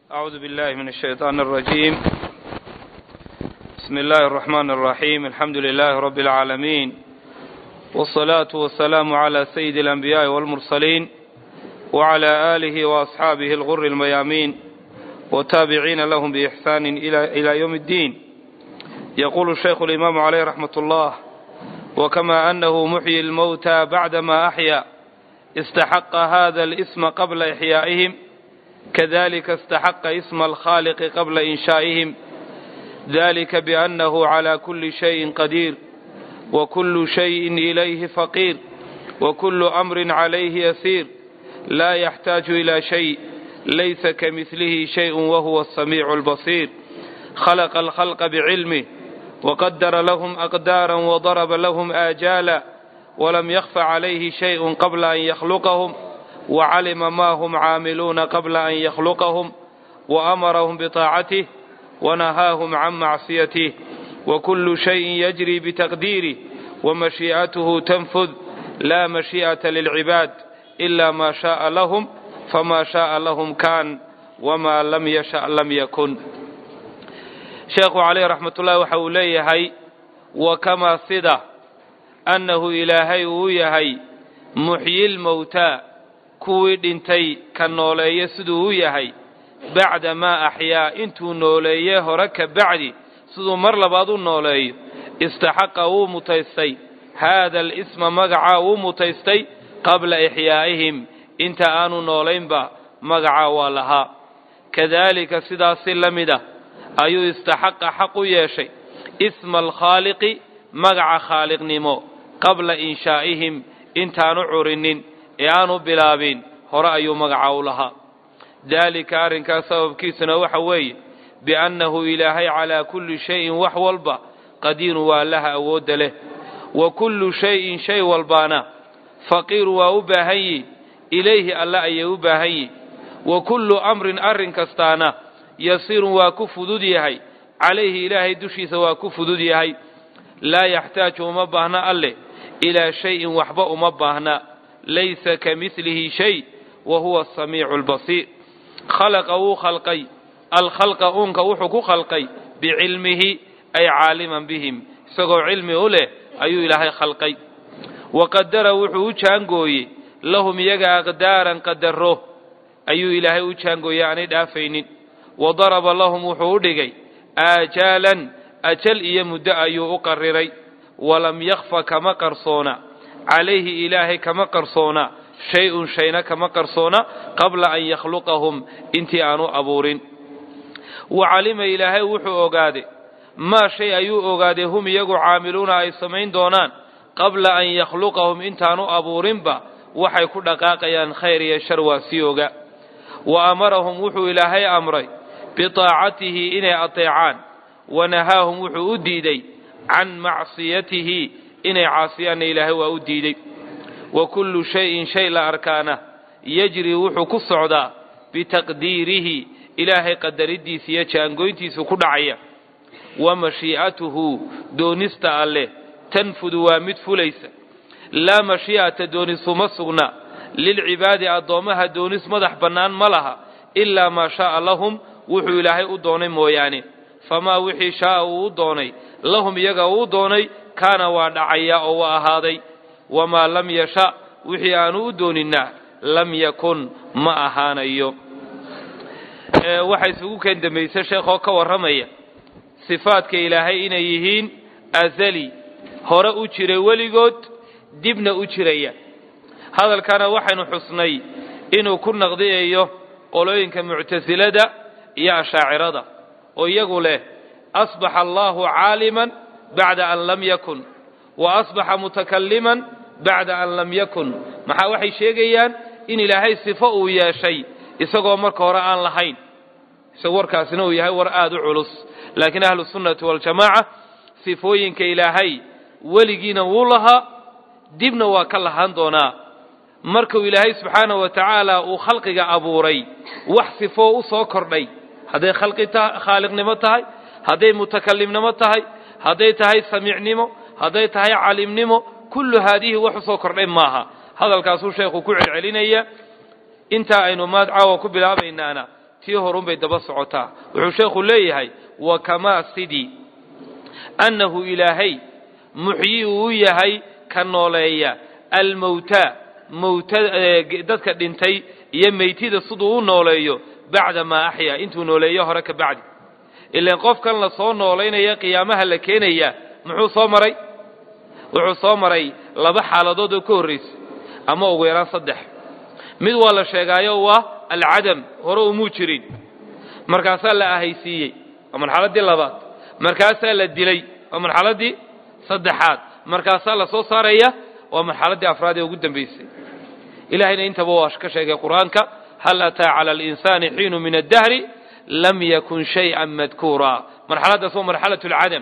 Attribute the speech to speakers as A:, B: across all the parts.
A: أعوذ بالله من الشيطان الرجيم بسم الله الرحمن الرحيم الحمد لله رب العالمين والصلاة والسلام على سيد الأنبياء والمرسلين وعلى آله وأصحابه الغر الميامين والتابعين لهم بإحسان إلى, إلى يوم الدين يقول الشيخ الإمام عليه رحمة الله وكما أنه محيي الموتى بعدما أحيا استحق هذا الاسم قبل إحيائهم كذلك استحق اسم الخالق قبل إنشائهم ذلك بأنه على كل شيء قدير وكل شيء إليه فقير وكل أمر عليه يسير لا يحتاج إلى شيء ليس كمثله شيء وهو السميع البصير خلق الخلق بعلمه وقدر لهم أقدارا وضرب لهم آجالا ولم يخف عليه شيء قبل أن يخلقهم وعلم ما هم عاملون قبل أن يخلقهم وأمرهم بطاعته ونهاهم عن معصيته وكل شيء يجري بتقديره ومشيئته تنفذ لا مشيئة للعباد إلا ما شاء لهم فما شاء لهم كان وما لم يشأ لم يكن sheekhu caleyh raxmatullahi waxa uu leeyahay wa kamaa sida annahu ilaahay uu yahay muxyil mowtaa kuwii dhintay ka nooleeye siduu u yahay bacda maa axyaa intuu nooleeye hore ka bacdi siduu mar labaad u nooleeyo istaxaqa wuu mutaystay haada alisma magacaa wuu mutaystay qabla ixyaa'ihim inta aanu noolaynba magacaa waa lahaa kadaalika sidaasi la mid ah ayuu istaxaqa xaq u yeeshay isma alkhaaliqi magaca khaaliqnimo qabla inshaa'ihim intaanu curinin ee aanu bilaabin hore ayuu magaca u lahaa daalika arrinkaas sababkiisuna waxa weeye biannahu ilaahay calaa kulli shayin wax walba qadiirun waa laha awoodda leh wa kullu shayin shay walbaana faqiiru waa u baahan yihi ilayhi alle ayay u baahan yihi wa kullu amrin arrin kastaana yasiirun waa ku fudud yahay calayhi ilaahay dushiisa waa ku fudud yahay laa yaxtaaju uma baahna alleh ilaa shayin waxba uma baahna laysa ka midlihi shay wa huwa asamiicu albasiir khalaqa wuu khalqay alkhalqa uunka wuxuu ku khalqay bicilmihi ay caaliman bihim isagoo cilmi u leh ayuu ilaahay khalqay wa qadara wuxuu u jaangooyey lahum iyaga aqdaaran qadaro ayuu ilaahay u jaangooyey aanay dhaafaynin wa daraba lahum wuxuu u dhigay aajaalan ajal iyo muddo ayuu u qariray walam yakhfa kama qarsoona calayhi ilaahay kama qarsoona shay-un shayna kama qarsoona qabla an yakhluqahum intii aanu abuurin wa calima ilaahay wuxuu ogaaday maa shay ayuu ogaaday hum iyagu caamiluuna ay samayn doonaan qabla an yakhluqahum intaanu abuurinba waxay ku dhaqaaqayaan khayr iyo shar waa sii oga wa amarahum wuxuu ilaahay amray biطaacatihi inay ateecaan wanahaahum wuxuu u diiday can macsiyatihi inay caasiyaanna ilaahay waa u diiday wa kullu shayin shay la arkaana yajri wuxuu ku socdaa bitaqdiirihi ilaahay qadaridiisa iyo jaangoyntiisu ku dhacaya wa mashii'atuhu doonista alleh tanfudu waa mid fulaysa laa mashii'ata doonisuma sugna lilcibaadi addoommaha doonis madax bannaan ma laha ilaa maa shaaa lahum wuxuu ilaahay u doonay mooyaane famaa wixii shaaa uu u doonay lahum iyaga uu doonay kaana waa dhacaya oo waa ahaaday wamaa lam yasha wixii aanu u doonina lam yakun ma ahaanayo waxaa isugu keen dambaysa sheekhoo ka warramaya sifaadka ilaahay inay yihiin azali hore u jiray weligood dibna u jiraya hadalkana waxaynu xusnay inuu ku naqdiyayo qolooyinka muctasilada iyo ashaacirada oo iyagu leh asbaxa allahu caaliman bacda an lam yakun wa asbaxa mutakalliman bacda an lam yakun maxaa waxay sheegayaan in ilaahay sifo uu yeeshay isagoo marka hore aan lahayn isago warkaasina uu yahay war aada u culus laakiin ahlu sunnati waljamaaca sifooyinka ilaahay weligiina wuu lahaa dibna waa ka lahaan doonaa markuu ilaahay subxaanahu wa tacaala uu khalqiga abuuray wax sifoo u soo kordhay hadday khalqi khaaliqnimo tahay hadday mutakallimnimo tahay hadday tahay samiicnimo hadday tahay calimnimo kullu haadihi wax u soo kordhay maaha hadalkaasuu sheekhu ku celcelinaya intaa aynu maad caawa ku bilaabaynaana tii horunbay daba socotaa wuxuu sheekhu leeyahay wa kamaa sidii annahu ilaahay muxyi uu u yahay ka nooleeya almowtaa mowta dadka dhintay iyo meytida siduu u nooleeyo bacda maa axyaa intuu nooleeyo hore ka bacdi ilaan qofkan la soo noolaynaya qiyaamaha la keenaya muxuu soo maray wuxuu soo maray laba xaaladood oo ka horraysa ama ugu yaraan saddex mid waa la sheegaayo waa alcadam hore umuu jirin markaasaa la ahaysiiyey waa marxaladdii labaad markaasaa la dilay waa marxaladdii saddexaad markaasaa la soo saaraya waa marxaladdii afraad ee ugu dambaysay ilahayna intaba waa ka sheegay qur-aanka hal ataa cala alinsaani xiinu min addahri lam yakun shayئa madkuura marxaladdaas waa marxalaة اlcadam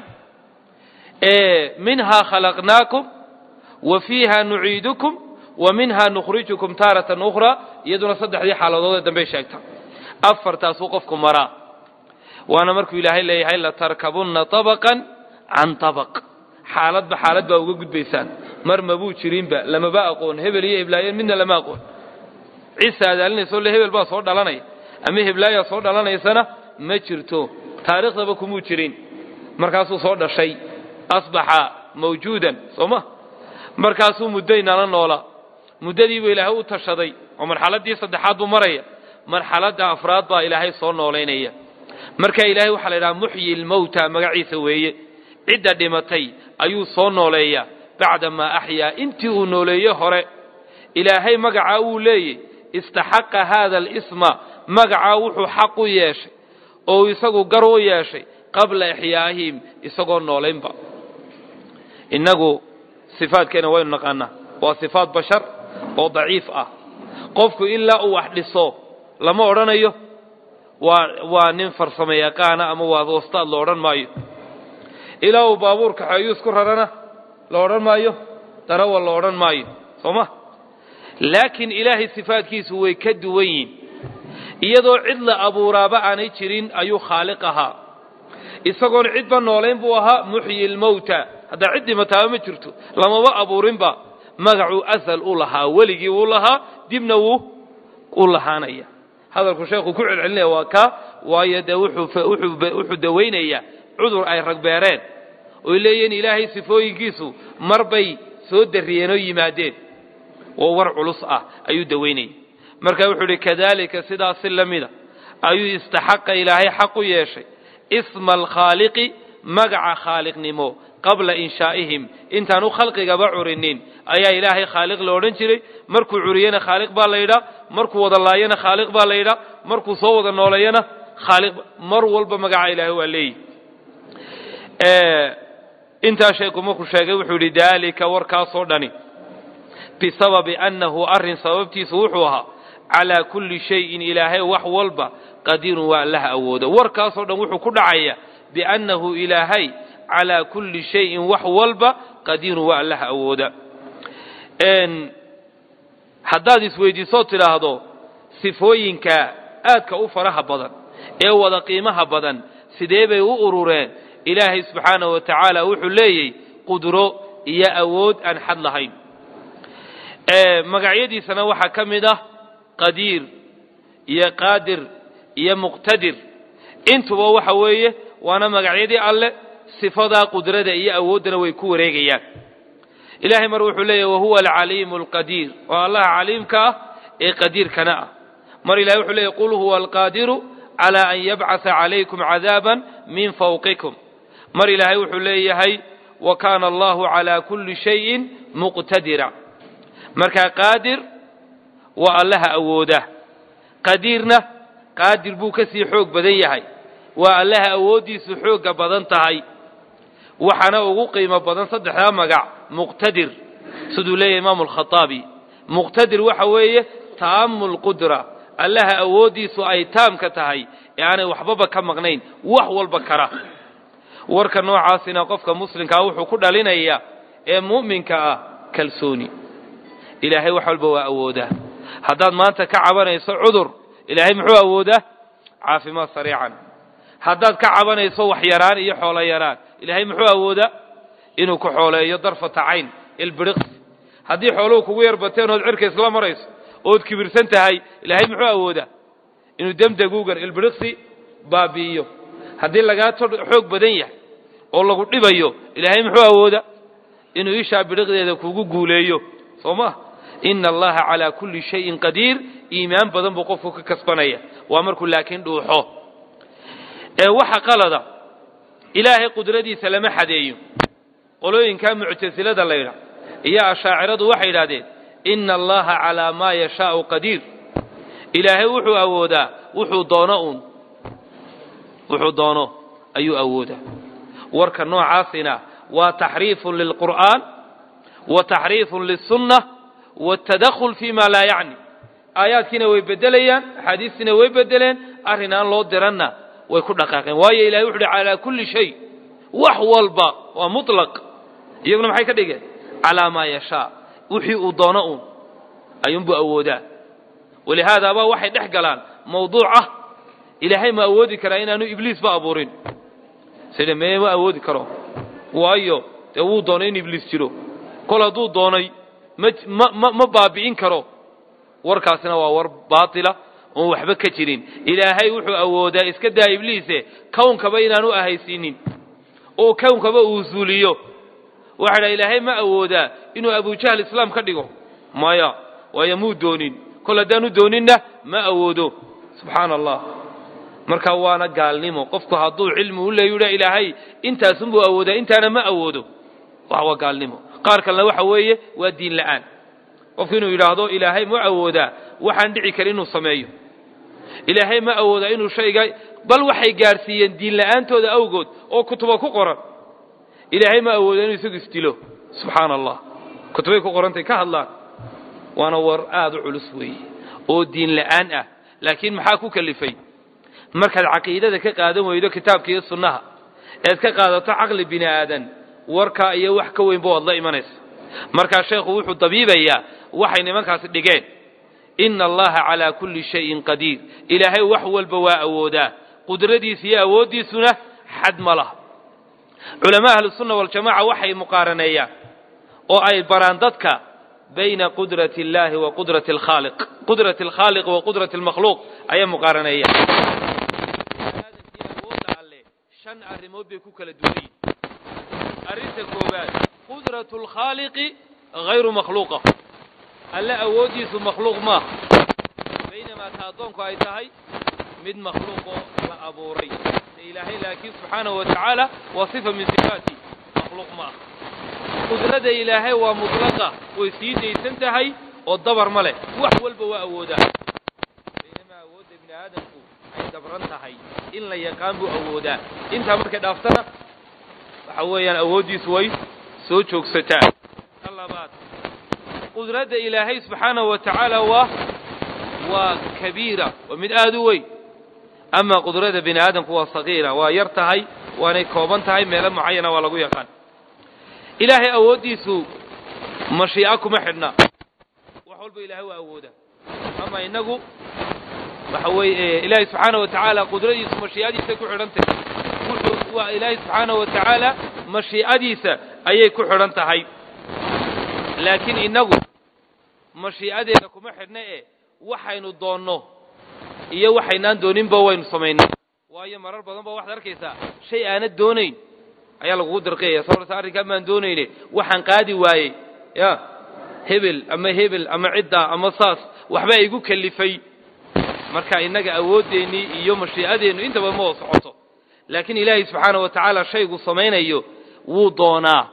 A: minha khalaqnaakum wa fiiha nuciidukum wa minha nukhrijukum taaratan ukhra iyaduna saddexdii xaaladood ee dambey sheegta afartaasuu qofku maraa waana markuu ilaahay leeyahay latarkabunna طabqan can طabq xaaladba xaalad baa uga gudbaysaan mar mabuu jirinba lamaba aqoon hebel iyo heblaayeen midna lama aqoon cisa adaalinayso le hebel baa soo dhalanaya ama heblaayaa soo dhalanaysana ma jirto taariikhdaba kumuu jirin markaasuu soo dhashay asbaxa mawjuudan soo ma markaasuu muddaynala noolaa muddadiibuu ilaahay u tashaday oo marxaladdii saddexaad buu maraya marxaladda afraad baa ilaahay soo noolaynaya marka ilaahay waxaa la idhaha muxyi lmowta magaciisa weeye cidda dhimatay ayuu soo nooleeyaa bacda maa axyaa intii uu nooleeye hore ilaahay magacaa wuu leeyey istaxaqa haada alisma magacaa wuxuu xaq u yeeshay oo isagu gar u yeeshay qabla ixyaa'ihim isagoo noolaynba innagu sifaadkeena waynu naqaanaa waa sifaat bashar oo daciif ah qofku ilaa uu wax dhiso lama odhanayo waa waa nin farsamo yaqaana ama waa wastaad la odhan maayo ilaa uu baabuur kaxeeyo isku rarana la odhan maayo darawa la odhan maayo soo ma laakiin ilaahay sifaadkiisu way ka duwan yihin iyadoo cid la abuuraaba aanay jirin ayuu khaaliq ahaa isagoon cidba noolayn buu ahaa muxyi lmowta haddaa cid dhimataaba ma jirto lamaba abuurinba magacuu asal u lahaa weligii wuu lahaa dibna wuu u lahaanaya hadalku sheekhu ku celcelinaya waa kaa waayo dee wuxuu dawaynayaa cudur ay ragbeereen oy leeyihiin ilaahay sifooyinkiisu mar bay soo darriyeen oo yimaadeen oo war culus ah ayuu dawaynayay marka wuxuu idhi kadalika sidaasi la mida ayuu istaxaqa ilaahay xaq u yeeshay isma alkhaaliqi magaca khaaliqnimo qabla inshaa'ihim intaanu khalqigaba curinin ayaa ilaahay khaaliq la odhan jiray markuu curiyena khaaliq baa la yidhaa markuu wada laayana khaaliq baa la yidhaa markuu soo wada nooleeyana khaaliq mar walba magaca ilaahay waa leeyihi intaa sheeku markuu sheegay wuxuu yidhi daalika warkaasoo dhani bisababi annahu arrin sababtiisu wuxuu ahaa calaa kulli shayin ilaahay wax walba qadiirun waa allaha awooda warkaasoo dhan wuxuu ku dhacaya biannahu ilaahay calaa kulli shayin wax walba qadiirun waa allaha awooda haddaad isweydiisoo tidhaahdo sifooyinka aadka u faraha badan ee wada qiimaha badan sidee bay u urureen ilaahay subxaanahu wa tacaala wuxuu leeyay qudro iyo awood aan xad lahayn magacyadiisana waxaa ka mid ah qadiir iyo qaadir iyo muqtadir intuba waxa weeye waana magacyadii alle sifadaa qudrada iyo awooddana way ku wareegayaan ilahay mar wuxuu leeyahy wahuwa alcaliimu alqadiir waa allaha caliimka ah ee qadiirkana ah mar ilahay wuxuu leeyahy qul huwa alqaadiru calaa an yabcatha calaykum cadaaban min fawqikum mar ilaahay wuxuu leeyahay wa kaana allahu calaa kulli shayin muqtadira markaa qaadir waa allaha awooda qadiirna qaadir buu ka sii xoog badan yahay waa allaha awooddiisu xoogga badan tahay waxaana ugu qiimo badan saddexdaa magac muqtadir siduu leeyahay imaamu alkhaaabi muqtadir waxa weeye taamu lqudra allaha awooddiisu ay taamka tahay ee aanay waxbaba ka maqnayn wax walba kara warka noocaasina qofka muslimkaa wuxuu ku dhalinayaa ee mu'minka ah kalsooni ilaahay wax walba waa awoodaa haddaad maanta ka cabanayso cudur ilaahay muxuu awoodaa caafimaad sariican haddaad ka cabanayso wax yaraan iyo xoolo yaraan ilaahay muxuu awoodaa inuu ku xooleeyo darfata cayn ilbiriqsi haddii xooluhu kugu yar bateen ood cirka isla marayso ood kibirsan tahay ilaahay muxuu awoodaa inuu demdeguugan ilbiriqsi baabi'iyo haddii lagaa xoog badan yahay oo lagu dhibayo ilaahay muxuu awooda inuu ishaa bidhiqdeeda kugu guuleeyo soo ma ina allaha calaa kulli shayin qadiir iimaan badan buu qofku ka kasbanaya waa markuu laakiin dhuuxo ee waxa qalada ilaahay qudradiisa lama xadeeyo qolooyinkaa muctasilada la ydhaah iyo ashaaciradu waxay yidhahdeen ina allaha calaa maa yashaau qadiir ilaahay wuxuu awoodaa wuxuu doono uun wuxuu doono ayuu awoodaa warka noocaasina waa taxriifun lilqur'aan wa taxriifun lisunna watadakhul fi ma laa yacni aayaadkiina way bedelayaan axaadiistiina way bedeleen arrin aan loo diranna way ku dhaqaaqeen waayo ilahay wuxu uhi calaa kulli shay wax walba waa mutlaq iyaguna maxay ka dhigeen calaa maa yashaa wixii uu doono uun ayuunbuu awoodaa walihaadaaba waxay dhex galaan mawduuc ah ilaahay ma awoodi karaa inaanu ibliisba abuurin sida mee ma awoodi karo waayo dee wuu doonay in ibliis jiro kol hadduu doonay ma ma ma baabi'in karo warkaasina waa war baatila oon waxba ka jirin ilaahay wuxuu awoodaa iska daa ibliise kownkaba inaanu ahaysiinin oo kownkaba uu zuuliyo waxa dha ilaahay ma awoodaa inuu abujahl islaam ka dhigo maya waayo muu doonin kol haddaanu dooninna ma awoodo subxaana allah marka waana gaalnimo qofku hadduu cilmi u leeyudha ilaahay intaasunbuu awoodaa intaana ma awoodo waa gaalnimo qaar kalena waxa weeye waa diin la'aan qofku inuu yidhaahdo ilaahay ma awoodaa waxaan dhici karin inuu sameeyo ilaahay ma awoodaa inuu shayga bal waxay gaadhsiiyeen diin la'aantooda awgood oo kutuba ku qoran ilaahay ma awooda inuu isagu isdilo subxaana allah kutubay ku qorantay ka hadlaan waana war aada u culus weeye oo diin la'aan ah laakiin maxaa ku kalifay markaad caqiidada ka qaadan weydo kitaabka iyo sunnaha eed ka qaadato caqli bini aadan warkaa iyo wax ka weynba waad la imanaysa markaa sheekhu wuxuu dabiibayaa waxay nimankaasi dhigeen ina allaha calaa kulli shayin qadiir ilaahay wax walba waa awoodaa qudradiisa iyo awooddiisuna xad ma laha culamaa ahlusunna waljamaca waxay muqaaraneeyaan oo ay baraan dadka bayna qudrati اllahi wa qudrati alkhaaliq qudrati alkhaaliq wa qudrati almakhluuq ayay muqaaraneeyaan awoodda alle shan arrimood bay ku kala duwan yihin arrinta koowaad qudratu alkhaaliqi hayru makhluuqa alle awooddiisu makhluuq maaha baynamaa ta addoonku ay tahay mid makhluuqoo la abuuray ilaahay laakiin subxaanahu wa tacaala waa sifa min sifaati makhluuq ma ah qudrada ilaahay waa mutlaqa way sii daysan tahay oo dabar ma leh wax walba waa awoodaa baynamaa awoodda bini aadamku ay dabran tahay in la yaqaan buu awoodaa intaa markay dhaaftana waxa weeyaan awooddiisu way soo joogsataa ta labaad qudradda ilaahay subxaanahu wa tacaala waa waa kabiira waa mid aada u weyn ama qudrada bini aadamku waa sagiira waa yar tahay waanay kooban tahay meelo mucayana waa lagu yaqaan ilaahay awooddiisu mashiica kuma xidhna wax walba ilaahay waa awooda ama inagu waxa weeye ilaahay subxaana wa tacaala qudradiisu mashiicadiisay ku xidhan tahay wuxuu waa ilaahay subxaana wa tacaala mashiicadiisa ayay ku xidhan tahay laakiin inagu mashiicadeeda kuma xidhna e waxaynu doonno iyo waxaynaan dooninba waynu samaynay waayo marar badan ba waxaad arkaysaa shay aanad doonayn ayaa lagugu dirqiyaya sababta arrinkaa maan doonayne waxaan qaadi waayey ya hebel ama hebel ama ciddaa ama saas waxbaa igu kalifay marka innaga awooddeenii iyo mashiicadeennu intaba ma oo socoto laakiin ilaahay subxaana wa tacaala shaygu samaynayo wuu doonaa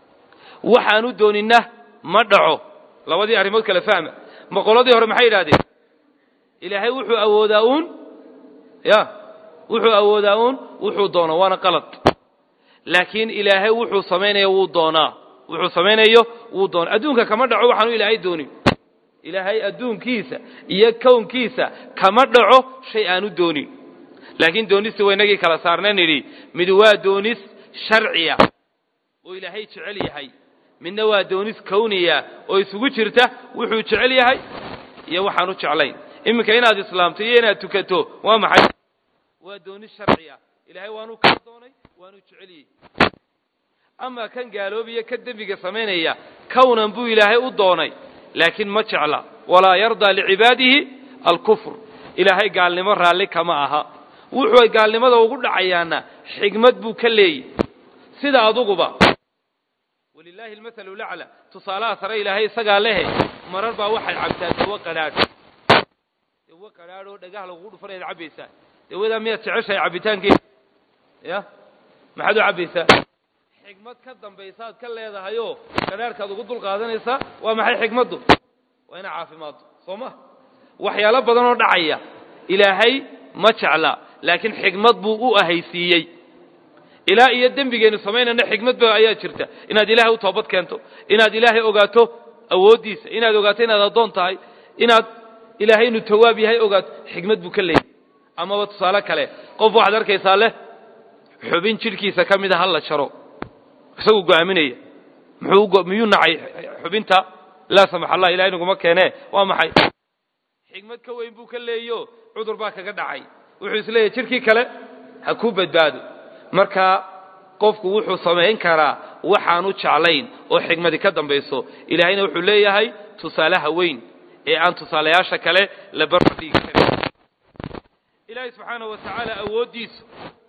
A: waxaanu dooninna ma dhaco labadii arrimood kale fahma ma qoladii hore maxay yidhahdeen ilaahay wuxuu awoodaa uun ya wuxuu awoodaa uun wuxuu doona waana qalad laakiin ilaahay wuxuu samaynayo wuu doonaa wuxuu samaynayo wuu doonaa adduunka kama dhaco waxaanu ilaahay doonin ilaahay adduunkiisa iyo kownkiisa kama dhaco shay aanu doonin laakiin doonista waa inagii kala saarna nidhi mid waa doonis sharciya oo ilaahay jecel yahay midna waa doonis kowniya oo isugu jirta wuxuu jecel yahay iyo waxaanu jeclayn iminka inaad islaamto iyo inaad tukato waa maxay waa doonis sharciya ilaahay waanu kaa doonay waanu jeceliyey amaa kan gaaloobiya ka dembiga samaynaya kownan buu ilaahay u doonay laakiin ma jecla walaa yardaa licibaadihi alkufr ilaahay gaalnimo raalli kama aha wuxuu ay gaalnimada ugu dhacayaana xigmad buu ka leeyahy sida aduguba walilaahi almathalu lacla tusaalaha sare ilaahay isagaa lehe marar baa waxaad cabtaa dawo qadhaadh dawo qadhaadh oo dhagaha lagugu dhufanayaad cabbaysaa dawadaa miyaad jeceshahay cabbitaankeeda ya maxaad u cabbaysaa xigmad ka dambaysaad ka leedahayoo qadhaadhkaad ugu dul qaadanaysaa waa maxay xigmaddu waa ina caafimaaddo soo ma waxyaalo badan oo dhacaya ilaahay ma jecla laakiin xigmad buu u ahaysiiyey ilaa iyo dembigeennu samaynayna xigmad ba ayaa jirta inaad ilaahay u toobad keento inaad ilaahay ogaato awooddiisa inaad ogaato inaad addoon tahay inaad ilaahay inuu tawaab yahay ogaato xigmad buu ka leeyahy amaba tusaale kale qof waxaad arkaysaa leh xubin jidhkiisa ka mida ha la jaro isagu go'aaminaya muxuu miyuu nacay xubinta laa samax allah ilahay naguma keenee waa maxay xigmad ka weyn buu ka leeyo cudur baa kaga dhacay wuxuu is leeyahy jidhkii kale ha kuu badbaado marka qofku wuxuu samayn karaa waxaanu jeclayn oo xigmadi ka dambayso ilaahayna wuxuu leeyahay tusaalaha weyn ee aan tusaalayaasha kale la barbardhigi karin ilaahay subxaanahu wa tacaala awooddiisu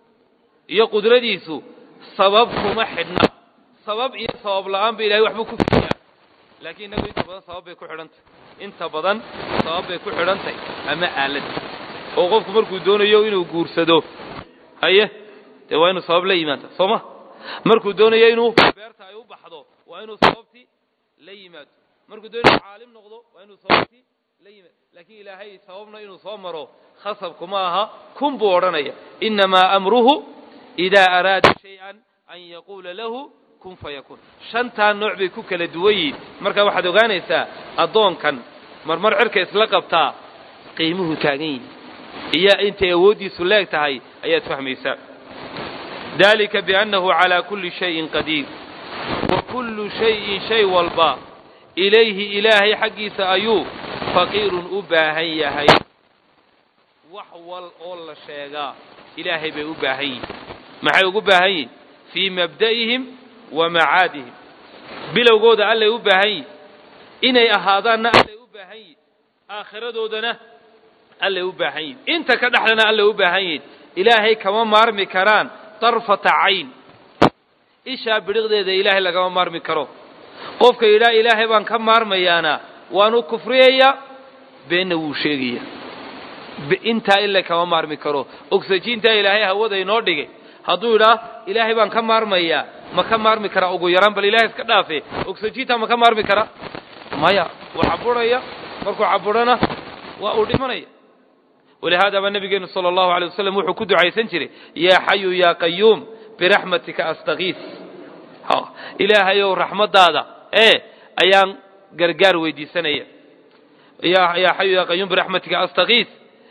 A: iyo qudradiisu sabab kuma xidhna sabab iyo sabab la'aan ba ilahay waxbuu ku fiiyaa laakiin innagu inta badan sabab bay ku xidhantahy inta badan sabab bay ku xidhantahy ama aalad oo qofku markuu doonayo inuu guursado haye dee waa inuu sabab la yimaada soo ma markuu doonayo inuu beerta ay u baxdo waa inuu sababtii la yimaado markuu doonayo inuu caalim noqdo waa inuu sababtii la yimaado laakiin ilaahay sababna inuu soo maro khasabku ma aha kun buu odhanaya innamaa amruhu idaa araada shay-an an yaquula lahu kun fayakun shantaa nooc bay ku kala duwan yihiin marka waxaad ogaanaysaa addoonkan marmar cirka isla qabtaa qiimuhu taagan yihi iyo intay awooddiisu leeg tahay ayaad fahmaysaa dalika biannahu calaa kulli shayin qadiir wa kullu shayin shay walba ilayhi ilaahay xaggiisa ayuu faqiirun u baahan yahay wax wal oo la sheegaa ilaahay bay u baahan yihin maxay ugu baahan yihin fii mabda'ihim wa macaadihim bilowgooda allay u baahan yihin inay ahaadaanna allay u baahan yihin aakhiradoodana allay u baahan yihin inta ka dhexdana allay u baahan yihin ilaahay kama maarmi karaan darfata cayn ishaa bidhiqdeeda ilaahay lagama maarmi karo qofka yidhaha ilaahay baan ka maarmayaana waanu kufriyayaa beenna wuu sheegaya intaa ila kama maarmi karo oxyjiintaa ilaahay hawada inoo dhigay hadduu yidhaah ilaahay baan ka maarmayaa ma ka maarmi karaa ugu yaraan bal ilahay iska dhaafe oxyjiintaa ma ka maarmi karaa maya wuu caburaya markuu caburana waa uu dhimanaya walihaada baa nabigeenu sala allahu alay wasalam wuxuu ku ducaysan jiray yaa xayu yaa qayuum biraxmatika astakiis ilaahayow raxmaddaada ee ayaan gargaar weydiisanaya yaa xayu yaa qayuum biraxmatika astakiis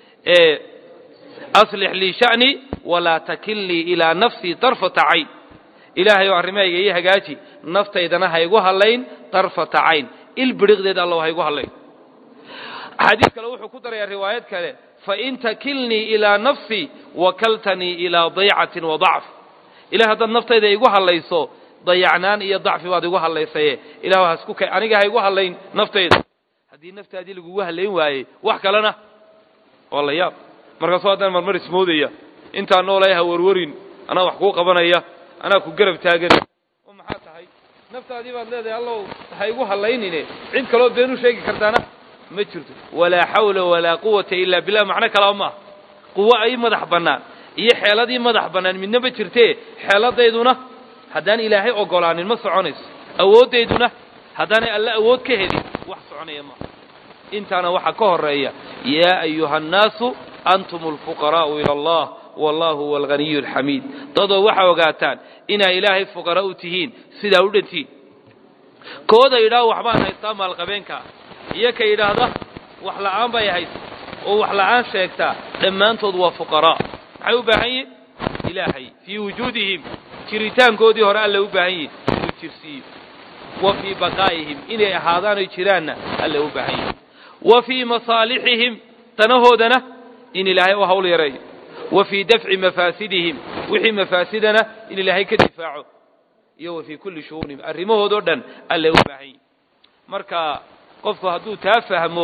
A: aslix lii sha'nii walaa takilnii ilaa nafsii darfata cayn ilaahayow arrimahayga ii hagaaji naftaydana ha igu hallayn darfata cayn il bidhiqdeed allow ha igu hallayn xadiis kale wuxuu ku darayaa riwaayad kale fain takilnii ilaa nafsii wakaltanii ilaa daycatin wa dacf ilah haddaad naftayda igu hallayso dayacnaan iyo dacfi baad igu hallaysaye ilah hasku ka aniga ha igu hallayn naftayda haddii naftaadii lagugu hallayn waayey wax kalena waa la yaab markaasuu haddana marmar ismoodaya intaa noolay ha warwarin anaa wax kuu qabanaya anaa ku garab taagan oo maxaa tahay naftaadii baad leedahay allow ha igu hallaynine cid kaloo been u sheegi kartaana ma jirto walaa xawla walaa quwata ilaa billah macno kalaba maaha quwo ay madax bannaan iyo xeeladii madax bannaan midna ma jirtee xeeladayduna haddaan ilaahay ogolaanin ma soconayso awooddayduna haddaanay alle awood ka helin wax soconaya maaha intaana waxaa ka horeeya yaa ayuha annaasu antum alfuqaraa'u ila allah wallahu huwa alghaniyu alxamiid dadoo waxaa ogaataan inaa ilaahay fuqara u tihiin sidaa u dhantiin kooda yidhaah waxbaan haystaa maalqabeenkaa iyo ka yidhaahda wax la'aan bay haysa oo wax la'aan sheegtaa dhammaantood waa fuqaraa maxay u baahan yihin ilaahay fii wujuudihim jiritaankoodii hore alla u baahan yihin inuu jirsiiyo wa fii baqaa'ihim inay ahaadaan oy jiraanna alla u baahan yihin wa fii masaalixihim danahoodana in ilaahay u hawl yareeyo wa fii dafci mafaasidihim wixii mafaasidana in ilaahay ka difaaco iyo wa fii kulli shu'uunihim arrimahoodoo dhan alla u baahan yihin marka qofku hadduu taa fahmo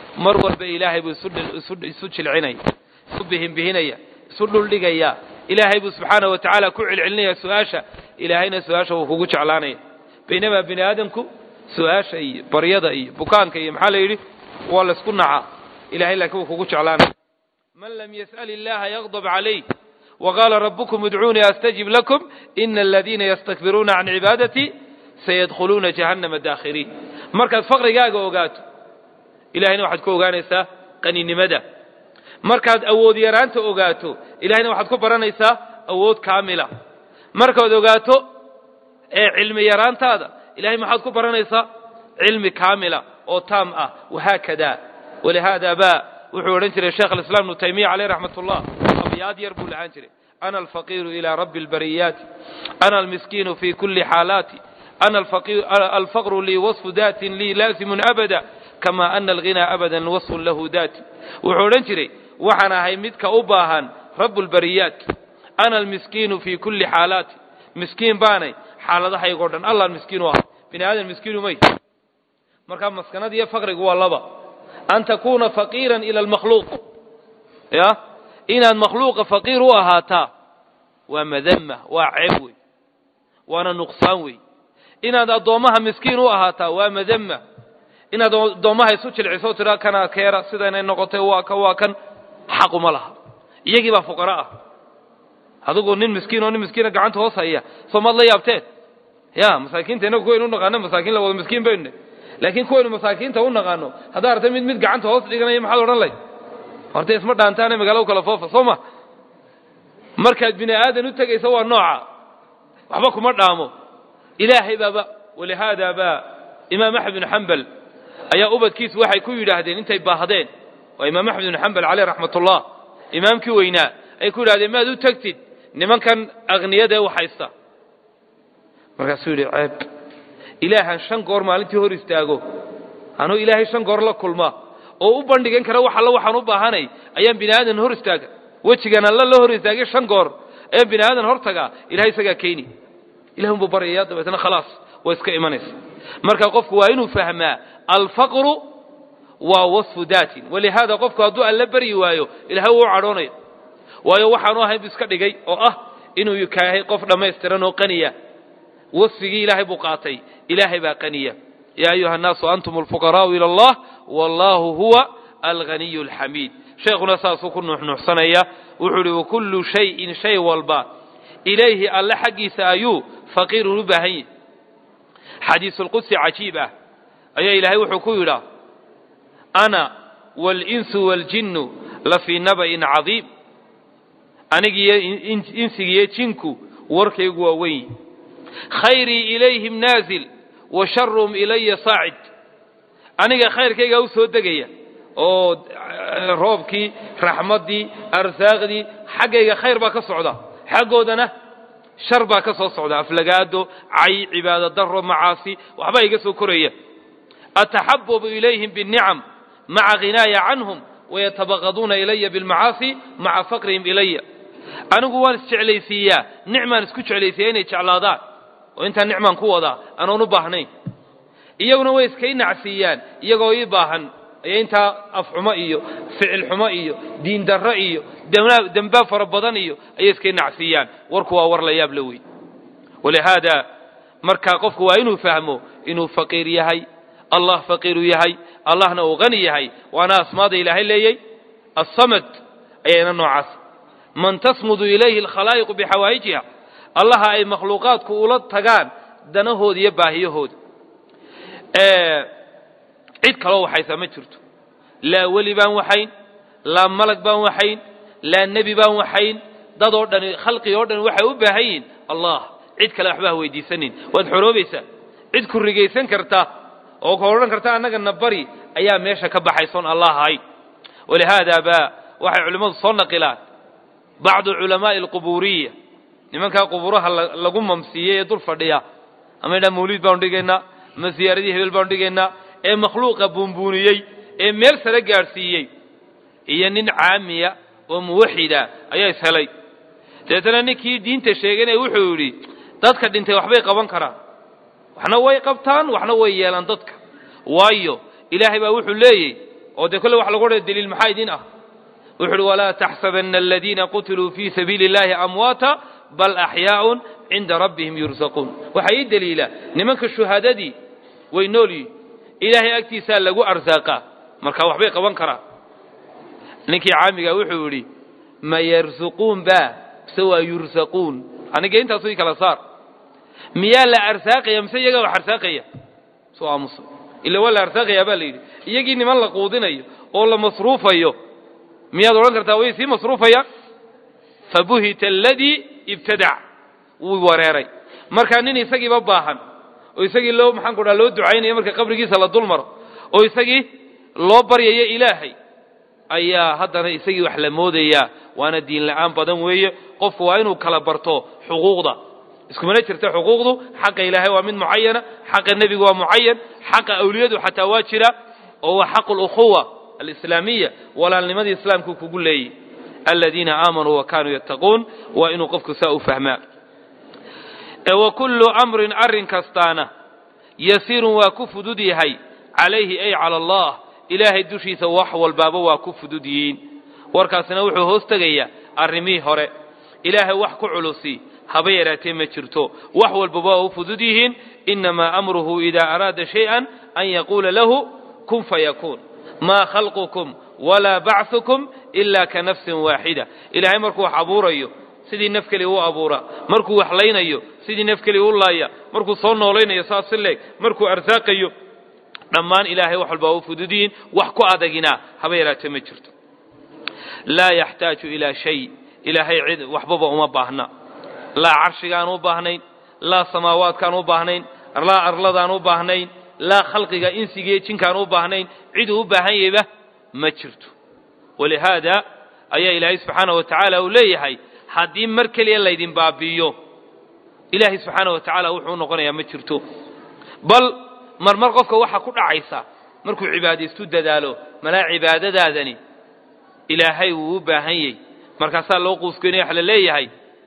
A: mar walba ilaahay buu isu jilcinaya isu bihinbihinaya isu dhuldhigaya ilaahay buu subxaana wa tacaala ku celcelinaya su-aasha ilaahayna su-aasha wuu kugu jeclaanaya baynamaa bini aadamku su-aasha iyo baryada iyo bukaanka iyo maxaa la yidhi waa laysku nacaa ilahay laakiin wuu kugu jeclaanaya man lam yas'al illaha yagdab calayh waqaala rabbukum idcuunii astajib lakum ina aladiina yastakbiruuna can cibaadatii sayadkhuluuna jahannama daakhiriin markaad faqrigaaga ogaato ilahayna waxaad ku ogaanaysaa qaninimada markaad awood yaraanta ogaato ilahayna waxaad ku baranaysaa awood kaamila markaad ogaato ee cilmi yaraantaada ilahay maxaad ku baranaysaa cilmi kaamila oo taam ah wahaakada walihaada ba wuxuu odhan jiray sheekh alislaam ibnu taymiya caleyh raxmat ullah abyaad yar buu lahaan jiray ana alfaqiiru ilaa rabbi albariyaati ana almiskiinu fi kuli xaalaati ana alfaqru lii wasfu daatin lii laasimun abada kama ana alghinaa abadan wasfun lahu daati wuxuu odhan jiray waxaan ahay midka u baahan rabu lbariyaat ana almiskiinu fi kuli xaalaati miskiin baanay xaaladahaygo dhan allaan miskiin u ahay bini aadan miskiinu may markaa maskanada iyo faqrigu waa laba an takuuna faqiiran ila almakhluuq ya inaad makhluuqa faqiir u ahaataa waa madama waa ceeb wey waana nuqsaan wey inaad addoommaha miskiin u ahaataa waa madama inaad addoommaha isu jilciso tiraa kanaa keera sidaynay noqotay waa ka waa kan xaquma laha iyagii baa fuqara ah adigu nin miskiin oo nin miskiina gacanta hoos haya soo maad la yaabteen ya masaakiinta inagu kuwaynu u naqaano masaakiin la wada miskiin baynu laakiin kuwaynu masaakiinta u naqaano haddaa artay mid mid gacanta hoos dhiganaya maxaad odhan lay horta isma dhaantaane magaalo kala foofa soo ma markaad bini aadan u tegaysa waa nooca waxba kuma dhaamo ilaahay baaba walihaada baa imaam axmed bin xambal ayaa ubadkiisu waxay ku yidhaahdeen intay baahdeen waa imaam axmed bin xambal caleyh raxmat ullah imaamkii weynaa ay ku yidhahdeen maad u tegtid nimankan akniyada ee waxhaysta markaasuu yidhi ceeb ilaahan shan goor maalintii hor istaago anuu ilaahay shan goor la kulma oo u bandhigan kara wax alla waxaan u baahanay ayaan bini aadan hor istaaga wejigan alla la hor istaagay shan goor ayaan bini aadan hor tagaa ilahay isagaa keeni ilahi unbuu baryaya dabeetna khalaas way iska imanaysa marka qofku waa inuu fahmaa alfaqru waa wasfu daatin walihaada qofku hadduu alla baryi waayo ilahay wuu u cadhoonaya waayo waxaanu ahayn bu iska dhigay oo ah inuu kaahay qof dhammaystiran oo qaniya wasfigii ilaahay buu qaatay ilaahay baa qaniya yaa ayuha annaasu antum alfuqaraa'u ila allah wallahu huwa alghaniyu alxamiid sheekhuna saasuu ku nuuxnuuxsanaya wuxuu ihi wakullu shayin shay walba ilayhi alle xaggiisa ayuu faqiirun u baahan yahi xadiisulqudsi cajiib ah ayaa ilaahay wuxuu ku yidhaa ana waalinsu waaljinnu la fii naba'in cadiim anigiyo insigiyo jinku warkaygu waa weyn khayrii ilayhim naazil wa sharuhum ilaya saacid aniga khayrkaygaa u soo degaya oo roobkii raxmaddii arsaaqdii xaggayga khayr baa ka socda xaggoodana shar baa ka soo socda aflagaado cay cibaado daro macaasi waxbaa iga soo koraya ataxababu ilayhim biاnicam maca khinaaya canhum wayatabaqaduuna ilaya bilmacaasi maca faqrihim ilaya anigu waan isjeclaysiiyaa nicmaan isku jeclaysiiya inay jeclaadaan oo intaa nicmaan ku wadaa anoon u baahnayn iyaguna way iskay nacsiiyaan iyagoo ii baahan ayo intaa afxumo iyo ficil xumo iyo diin darro iyo dembaab fara badan iyo ayay iskay nacsiiyaan warku waa war la yaab la wey walihaada markaa qofku waa inuu fahmo inuu faqiir yahay allah faqiiru yahay allahna uu hani yahay waana asmaada ilaahay leeyay assamad ayayna noocaas man tasmudu ilayhi alkhalaa'iqu bixawaa'ijiha allaha ay makhluuqaadku ula tagaan danahooda iyo baahiyahooda cid kaloo waxaysaa ma jirto laa weli baan waxayn laa malag baan waxayn laa nebi baan waxayn dad oo dhani khalqig oo dhan waxay u baahan yihiin allah cid kale waxba ha weydiisanin waad xoroobaysaa cid ku rigaysan karta oo ka odhan karta annagana bari ayaa meesha ka baxaysoon allah ahayn walihaada baa waxay culimmadu soo naqilaan bacdu culamaa'i alqubuuriya nimankaa qubuuraha lagu mamsiiyey ee dul fadhiya ama idhaa mawliid baanu dhigaynaa ama ziyaaradii hebel baanu dhigaynaa ee makhluuqa buunbuuniyey ee meel sare gaadhsiiyey iyo nin caamiya oo muwaxida ayaa ishelay dabeetana ninkii diinta sheeganaya wuxuu yidhi dadka dhintay waxbay qaban karaan waxna way qabtaan waxna way yeelaan dadka waayo ilaahay baa wuxuu leeyey oo dee kolle wax lagu odhaya daliil maxaa idin ah wuxu uhi walaa taxsabana aladiina qutiluu fii sabiili اllahi amwaata bal axyaaءun cinda rabbihim yursaquun waxaa ii daliila nimanka shuhaadadii way nool yihin ilaahay agtiisaa lagu arsaaqaa marka waxbay qaban karaan ninkii caamiga wuxuu yidhi ma yarsuquun ba mise waa yursaquun aniga intaasu i kala saar miyaa la arsaaqaya mise iyagaa wax arsaaqaya soo aamusa ila waa la arsaaqayaa baa la yidhi iyagii niman la quudinayo oo la masruufayo miyaad odhan kartaa way sii masruufayaan fabuhita aladii ibtadac wuu wareeray markaa nin isagiiba baahan oo isagii loo maxaan ku dhaha loo ducaynayo marka qabrigiisa la dul maro oo isagii loo baryayo ilaahay ayaa haddana isagii wax la moodayaa waana diin la'aan badan weeye qofku waa inuu kala barto xuquuqda iskumana jirta xuquuqdu xaqa ilaahay waa mid mucayana xaqa nebigu waa mucayan xaqa awliyadu xataa waa jira oo waa xaqu lukhuwa alislaamiya walaalnimadii islaamku kugu leeyahy aladiina aamanuu wa kaanuu yattaquun waa inuu qofku saa u fahmaa wa kullu amrin arrin kastaana yasiirun waa ku fudud yahay calayhi ay cala allah ilaahay dushiisa wax walbaaba waa ku fudud yihiin warkaasina wuxuu hoos tegayaa arrimihii hore ilaahay wax ku culusi haba yaraatee ma jirto wax walbaba waa u fudud yihiin inamaa amruhu idaa araada shay-an an yaquula lahu kun fayakuun maa khalqukum walaa bacثukum ila ka nafsin waaxida ilaahay markuu wax abuurayo sidii naf keliya u abuura markuu wax laynayo sidii naf keliya u laaya markuu soo noolaynayo saas si leeg markuu arsaaqayo dhammaan ilaahay wax walba u fududiyiin wax ku adagina haba yaraatee ma jirto laa yaxtaaju ilaa shay ilaahay cid waxbaba uma baahna laa carshigaan u baahnayn laa samaawaadkaan u baahnayn laa arladaan u baahnayn laa khalqiga insigiiyo jinkaan u baahnayn ciduu u baahan yahayba ma jirto walihaada ayaa ilaahay subxaana wa tacaala uu leeyahay haddii mar keliya laydin baabi'iyo ilaahay subxaana wa tacaala wuxuu noqonayaa ma jirto bal marmar qofka waxaa ku dhacaysa markuu cibaadaystu dadaalo malaa cibaadadaadani ilaahay wuu u baahan yahy markaasaa loo quusgeynaya wax la leeyahay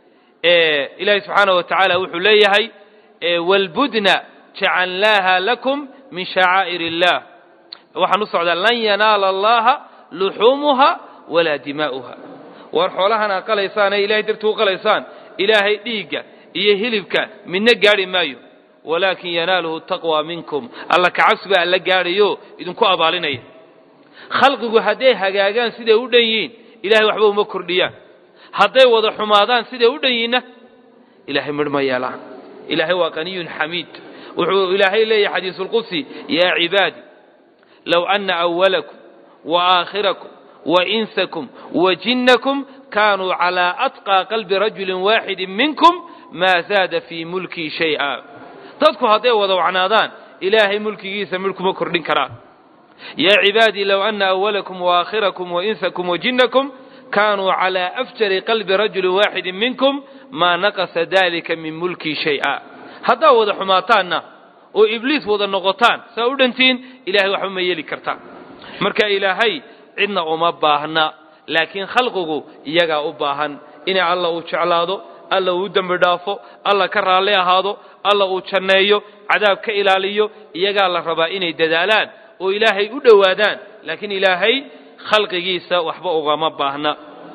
A: ilaahay subxaana wa tacaala wuxuu leeyahay wlbudna jacalnaaha lakum min shacaa'ir illah waxaan u socdaa lan yanaala allaha luxuumuha walaa dimaa'uha war xoolahan aa qalaysaan ee ilahay dartii u qalaysaan ilaahay dhiigga iyo hilibka midna gaadhi maayo walaakin yanaaluhu taqwa minkum alla kacabsi baa alla gaadhayo idinku abaalinaya khalqigu hadday hagaagaan siday u dhan yihiin ilahay waxba uma kordhiyaan hadday wada xumaadaan siday u dhan yihiinna ilahay midh ma yeelaan ilaahay waa qaniyun xamiid wuxuu ilaahay leeyahay xadiisulqudsi yaa cibaadi low ana awalakum wa aakhirakum wa insakum wa jinnakum kaanuu calaa atqaa qalbi rajulin waaxidin minkum maa zaada fii mulkii shay'a dadku hadday wada wacnaadaan ilaahay mulkigiisa midh kuma kordhin karaan yaa cibaadii low ana awalakum waakhirakum wainsakum wajinnakum kaanuu calaa afjari qalbi rajulin waaxidin minkum maa naqasa dalika min mulkii shay'a haddaa wada xumaataanna oo ibliis wada noqotaan saa u dhantiin ilahay waxba ma yeeli kartaan marka ilaahay cidna uma baahna laakiin khalqigu iyagaa u baahan inay alla uu jeclaado alla uu dembi dhaafo alla ka raalli ahaado alla uu janneeyo cadaab ka ilaaliyo iyagaa la rabaa inay dadaalaan oo ilaahay u dhowaadaan laakiin ilaahay khalqigiisa waxba ugama baahna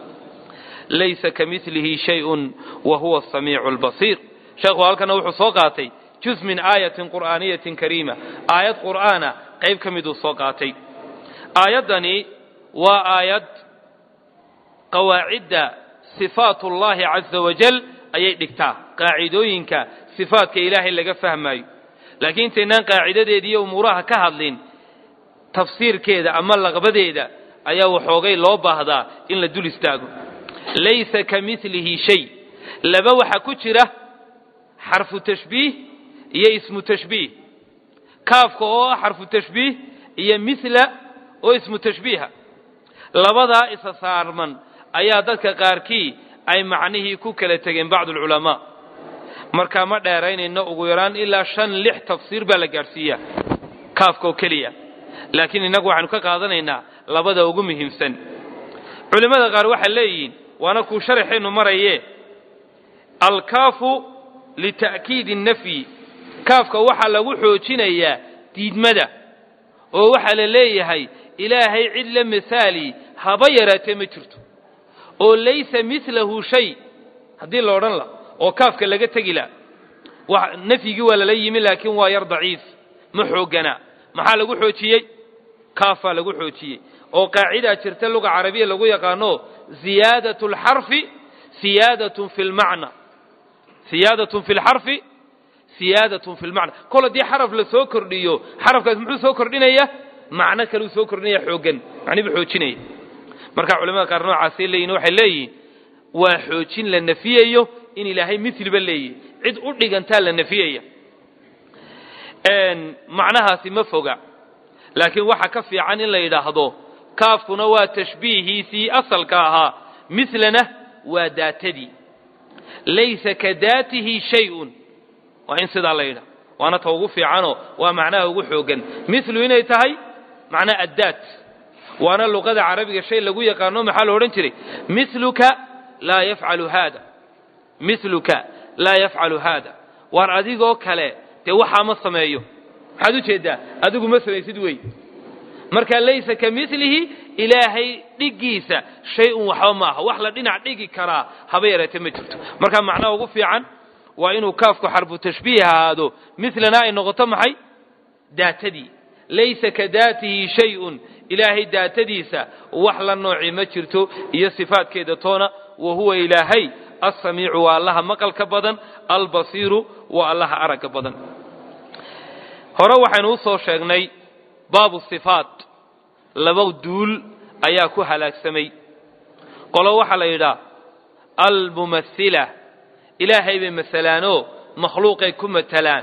A: laysa ka milihi shayun wa huwa asamiicu albasiir sheekhu halkana wuxuu soo qaatay juz min aayatin qur'aaniyatin kariima aayad qur'aana qayb ka miduu soo qaatay aayaddani waa aayad qawaacidda sifaat ullahi caza wajal ayay dhigtaa qaacidooyinka sifaatka ilaahay laga fahmaayo laakiin intaynaan qaacidadeeda iyo umuuraha ka hadlin tafsiirkeeda ama laqbadeeda ayaa waxoogay loo baahdaa in la dul istaago laysa ka milihi shay laba waxa ku jira xarfu tashbiih iyo ismu tashbiih kaafka oo ah xarfu tashbiih iyo mila oo ismu tashbiiha labadaa isa saarman ayaa dadka qaarkii ay macnihii ku kala tegeen bacdu alculamaa markaa ma dheeraynayno ugu yaraan ilaa shan lix tafsiir baa la gaadhsiiyaa kaafka oo keliya laakiin innagu waxaanu ka qaadanaynaa labada ugu muhiimsan culimmada qaar waxay leeyihiin waana kuu sharaxeennu maraye alkaafu lita'kiidi nafyi kaafka waxaa lagu xoojinayaa diidmada oo waxaa la leeyahay ilaahay cid la misaali haba yaraatee ma jirto oo laysa milahu shay haddii la odhan la oo kaafka laga tegi la nafyigii waa lala yimi laakiin waa yar daciif ma xooggana maxaa lagu xoojiyey kaafaa lagu xoojiyey oo qaacidaa jirta luga carabiya lagu yaqaano ziyaadat lxarfi siyaadatun fi lmacna siyaadatun fi lxarfi siyaadatun fi lmacna kol haddii xaraf la soo kordhiyo xarafkaas muxuu soo kordhinaya macno kaleu soo kordhinaya xooggan macnibu xoojinaya marka culamada qaar noocaasay leeyihin waxay leeyihin waa xoojin la nafiyayo in ilaahay miliba leeyahy cid u dhigantaa la nafiyaya macnahaasi ma foga laakiin waxa ka fiican in la yidhaahdo kaafkuna waa tashbiihiisii asalka ahaa milana waa daatadii laysa ka daatihi shay-un waa in sidaa la yidhaha waana ta ugu fiicanoo waa macnaha ugu xoogan milu inay tahay macnaa addaat waana luqada carabiga shay lagu yaqaano maxaa la odhan jiray miluka laa yafcalu haada miluka laa yafcalu haada waar adigoo kale dee waxaa ma sameeyo maxaad u jeeddaa adigu ma samaysid wey marka laysa ka milihi ilaahay dhiggiisa shay-un waxba maaha wax la dhinac dhigi karaa haba yaraatee ma jirto marka macnaha ugu fiican waa inuu kaafku xarfu tashbiih ahaado milana ay noqoto maxay daatadii laysa ka daatihi shay-un ilaahay daatadiisa wax la nooci ma jirto iyo sifaadkeeda toona wa huwa ilaahay alsamiicu waa allaha maqalka badan albasiiru waa allaha aragga badan hore waxaynu u soo sheegnay baabu sifaat laba duul ayaa ku halaagsamay qolo waxaa la yidhaha almumathila ilaahay bay masalaanoo makhluuqay ku matalaan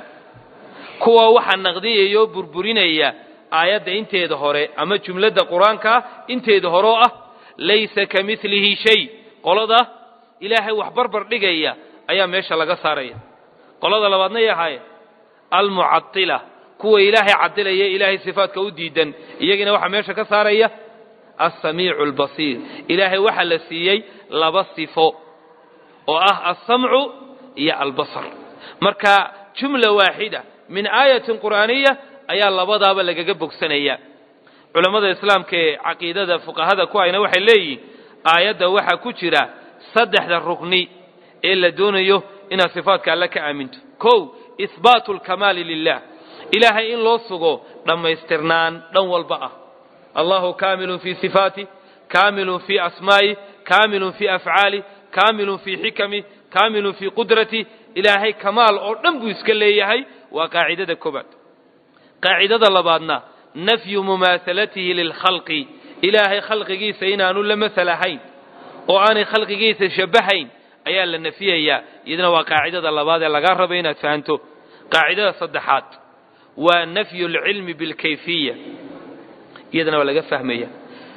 A: kuwa waxaa naqdiyaya oo burburinaya aayadda inteeda hore ama jumladda qur-aankaa inteeda hore oo ah laysa ka milihi shay qolada ilaahay wax barbar dhigaya ayaa meesha laga saaraya qolada labaadna ay ahaayeen almucadila kuwa ilaahay cadilaya ilaahay sifaadka u diidan iyagiina waxaa meesha ka saaraya alsamiicu albasiir ilaahay waxaa la siiyey laba sifo oo ah alsamcu iyo albasar marka jumla waaxida min aayatin qur'aaniya ayaa labadaaba lagaga bogsanaya culammada islaamka ee caqiidada fuqahada ku hayna waxay leeyihin aayadda waxaa ku jira saddexda rukni ee la doonayo inaad sifaadka alle ka aaminto kow ihbaatu lkamaali lilah ilaahay in loo sugo dhammaystirnaan dhan walba ah allahu kaamilun fii sifaati kaamilun fii asmaa'i kaamilun fii afcaali kaamilun fii xikami kaamilun fii qudrati ilaahay kamaal oo dhan buu iska leeyahay waa qaacidada koobaad qaacidada labaadna nafyu mumaahalatihi lilkhalqi ilaahay khalqigiisa inaanu la masal ahayn oo aanay khalqigiisa shabahayn ayaa la nafiyayaa iyadana waa qaacidada labaad ee lagaa raba inaad fahanto qaacidada saddexaad waa nafyu lcilmi bilkayfiya iyadana waa laga fahmaya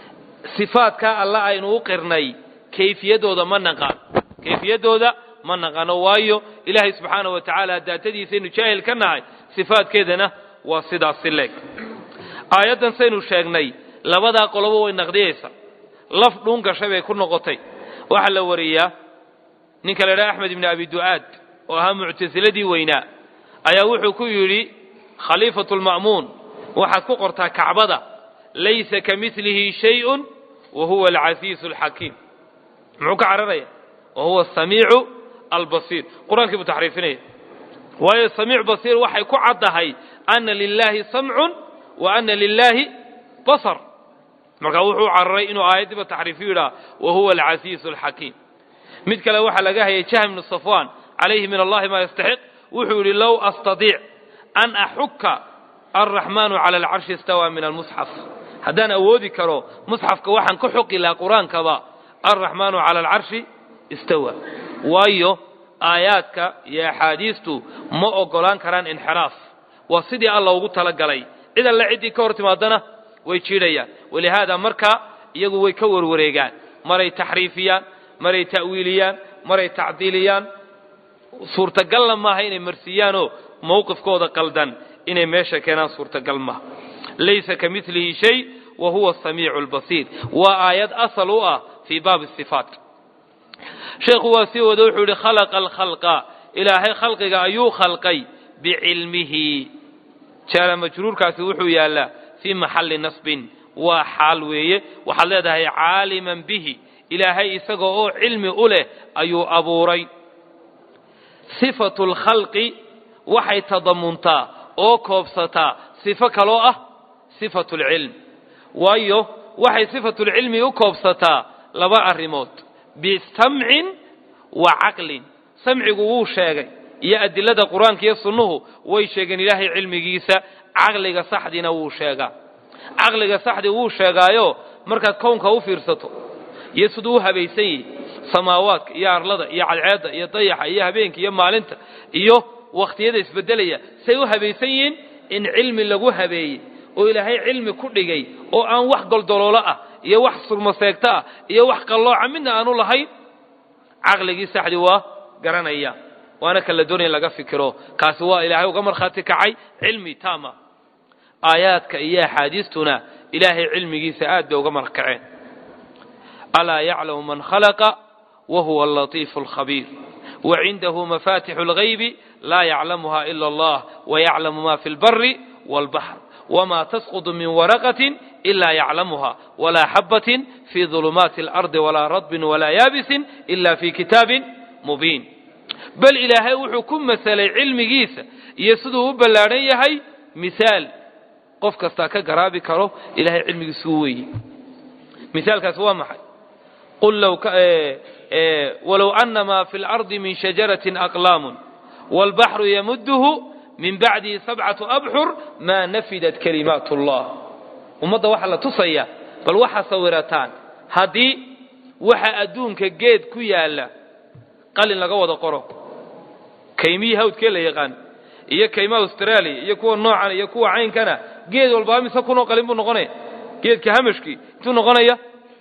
A: sifaadka alla aynu u qirnay kayfiyadooda ma naqaan kayfiyadooda ma naqaano waayo ilaahay subxaana wa tacaala daatadiisaynu jaahil ka nahay sifaadkeedana waa sidaasi leeg aayaddan saynu sheegnay labadaa qolobo way naqdiyaysa laf dhuun gashay bay ku noqotay waxaa la wariyaa ninka la idhaha axmed ibni abi du'aad oo ahaa muctasiladii weynaa ayaa wuxuu ku yidhi khaliifatu lma'muun waxaad ku qortaa kacbada laysa ka milihi shayun wa huwa alcasiisu alxakiim muxuu ka cararaya wa huwa asamiicu albasiir qur-aankii buu taxriifinaya waayo samiic basiir waxay ku caddahay ana lilaahi samcun wa ana lilaahi basar markaa wuxuu cararay inuu aayaddiiba taxriifiyu yidhaha wa huwa alcasiisu alxakiim mid kale waxaa laga hayay jahm bnu safwan calayhi min allahi maa yastaxiq wuxuu yidhi low astadiic an axuka alraxmaanu cala alcarshi istawaa min almusxaf haddaan awoodi karo musxafka waxaan ka xoqi lahaa qur-aankaba alraxmaanu cala alcarshi istawa waayo aayaadka iyo axaadiistu ma ogolaan karaan inxiraaf waa sidii alla ugu talagalay cid alle ciddii ka hor timaadana way jiidhayaan walihaada markaa iyagu way ka warwareegaan maray taxriifiyaan maray ta'wiiliyaan maray tacdiiliyaan suurtagalna maaha inay marsiiyaanoo mowqifkooda qaldan inay meesha keenaan suurtagal maaha laysa ka milihi shay wa huwa asamiicu albasiir waa aayad asal u ah fii baabi sifaat sheekhu waa sii wada wuxuu yihi khalaqa alkhalqa ilaahay khalqiga ayuu khalqay bicilmihi jaala majruurkaasi wuxuu yaallaa fii maxalli nasbin waa xaal weeye waxaad leedahay caaliman bihi ilaahay isaga oo cilmi u leh ayuu abuuray sifatu lkhalqi waxay tadamuntaa oo koobsataa sifo kaloo ah sifatu lcilm waayo waxay sifatulcilmi u koobsataa laba arrimood bisamcin wa caqlin samcigu wuu sheegay iyo adilada qur-aanka iyo sunnuhu way sheegeen ilaahay cilmigiisa caqliga saxdina wuu sheegaa caqliga saxdi wuu sheegaayo markaad kownka u fiirsato iyo siduu u habaysan yihi samaawaadka iyo arlada iyo cadceedda iyo dayaxa iyo habeenka iyo maalinta iyo wakhtiyada isbedelaya say u habaysan yihiin in cilmi lagu habeeyey oo ilaahay cilmi ku dhigay oo aan wax goldoloolo ah iyo wax surmaseegto ah iyo wax qallooca midna aanu lahayn caqligii saxdi waa garanaya waana kan la doonaya in laga fikiro kaasi waa ilaahay uga markhaati kacay cilmi taama aayaadka iyo axaadiistuna ilaahay cilmigiisa aad bay uga markaceen alaa yaclamu man khalaqa wa huwa alatiifu alkhabiir wacindahu mafatixu اlgaybi laa yaclamuha ila allah wayaclamu ma fi اlbari wاlbaxr wma tasqط min waraqaة إla yaclamuha wla xabaة fi ظulumaati اlarضi walaa radbin walaa yaabisin ila fi kitaabi mubiin bal ilaahay wuxuu ku masalay cilmigiisa iyo siduu u ballaadhan yahay misaal qof kastaa ka garaabi karo ilahay cilmigiisu u weeye misaalkaasi waa maxay qul walow ana ma fi اlarضi min shajaraةi aqlaam wاlbaxru yamudhu min bacdihi sabcatu abxur maa nafidat kalimaat ullah ummadda waxaa la tusaya bal waxaa sawirataan haddii waxa adduunka geed ku yaalla qalin laga wada qoro kaymihii hawdkee la yaqaan iyo kaymaha australia iyo kuwa noocan iyo kuwa caynkana geed walbaa mise kunoo qalin buu noqonaya geedka hamashkii intuu noqonaya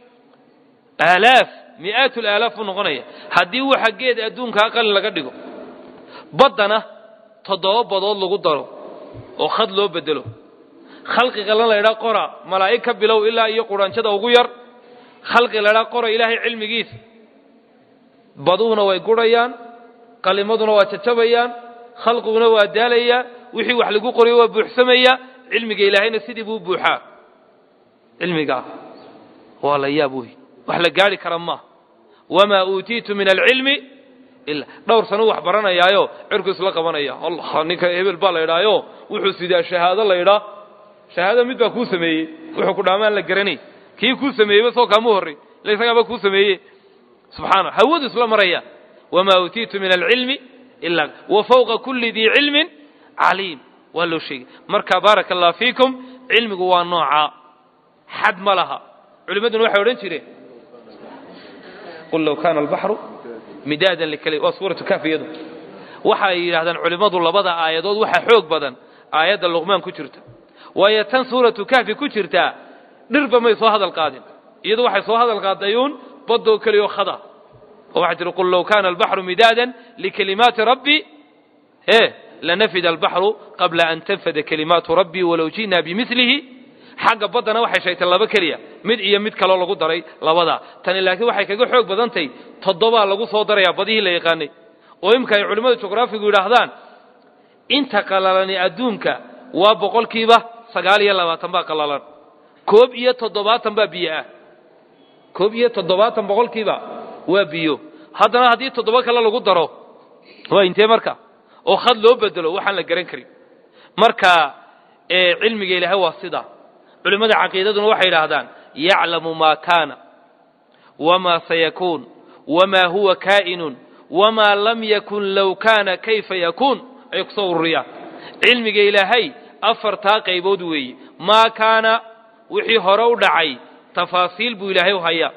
A: aalaaf mi'aat laalaaf buu noqonaya haddii waxa geed adduunkaa qalin laga dhigo baddana toddoba badood lagu daro oo khad loo bedelo khalqiga lan laydhaa qora malaa'ig ka bilow ilaa iyo quraanjada ugu yar khalqi laydhaa qora ilaahay cilmigiisa baduhuna way gurhayaan qalimaduna waa jajabayaan khalqiguna waa daalayaa wixii wax lagu qorayo waa buuxsamaya cilmiga ilaahayna sidii buu buuxaa cilmigaa waa la yaab wey wax la gaari kara maaha wamaa uutiitu min alcilmi dhowr sano wax baranayaayo cirku isla qabanaya allah ninka hebel baa la ydhaayo wuxuu sidaa shahaado la ydhaa shahaado mid baa kuu sameeyey wuxuu ku dhaamaan la garanay kii kuu sameeyeyba soo kaamu horray ila isagaaba kuu sameeye subxaana hawadu isla maraya wamaa uutiitu min alcilmi ilaa wa fawqa kulli dii cilmin caliim waa loo sheegay marka baaraka allah fiikum cilmigu waa noocaa xad ma laha culimmaduna waxay odhan jireen qul low kaana albaxru midaadan likali waa suuratu kafi iyadu waxay yidhahdaan culimmadu labada aayadood waxaa xoog badan aayadda luqmaan ku jirta waayo tan suuratu kahfi ku jirtaa dhirba may soo hadal qaadin iyadu waxay soo hadal qaadayuun badoo keliyo khada oo waxay tihi qul low kaana albaxru midaadan likalimaati rabbi e lanafida albaxru qabla an tanfada kalimaatu rabbii walow ji'naa bimilihi xagga baddana waxay sheegtay laba keliya mid iyo mid kaloo lagu daray labadaa tani laakiin waxay kaga xoog badantay toddobaa lagu soo darayaa badihii la yaqaanay oo imika ay culimmada juqraafigu yidhaahdaan inta qalalani adduunka waa boqolkiiba sagaal iyo labaatan baa qalalan koob iyo toddobaatan baa biyo ah koob iyo toddobaatan boqolkiiba waa biyo haddana haddii toddoba kale lagu daro waa intee marka oo khad loo bedelo waxaan la garan karin marka cilmiga ilaahay waa sidaa culimmada caqiidaduna waxay yidhaahdaan yaclamu maa kaana wamaa sayakuun wamaa huwa kaa'inun wamaa lam yakun low kaana kayfa yakuun ayay kusoo ururiyaan cilmiga ilaahay afartaa qaybood weeye maa kaana wixii hore u dhacay tafaasiil buu ilaahay u hayaa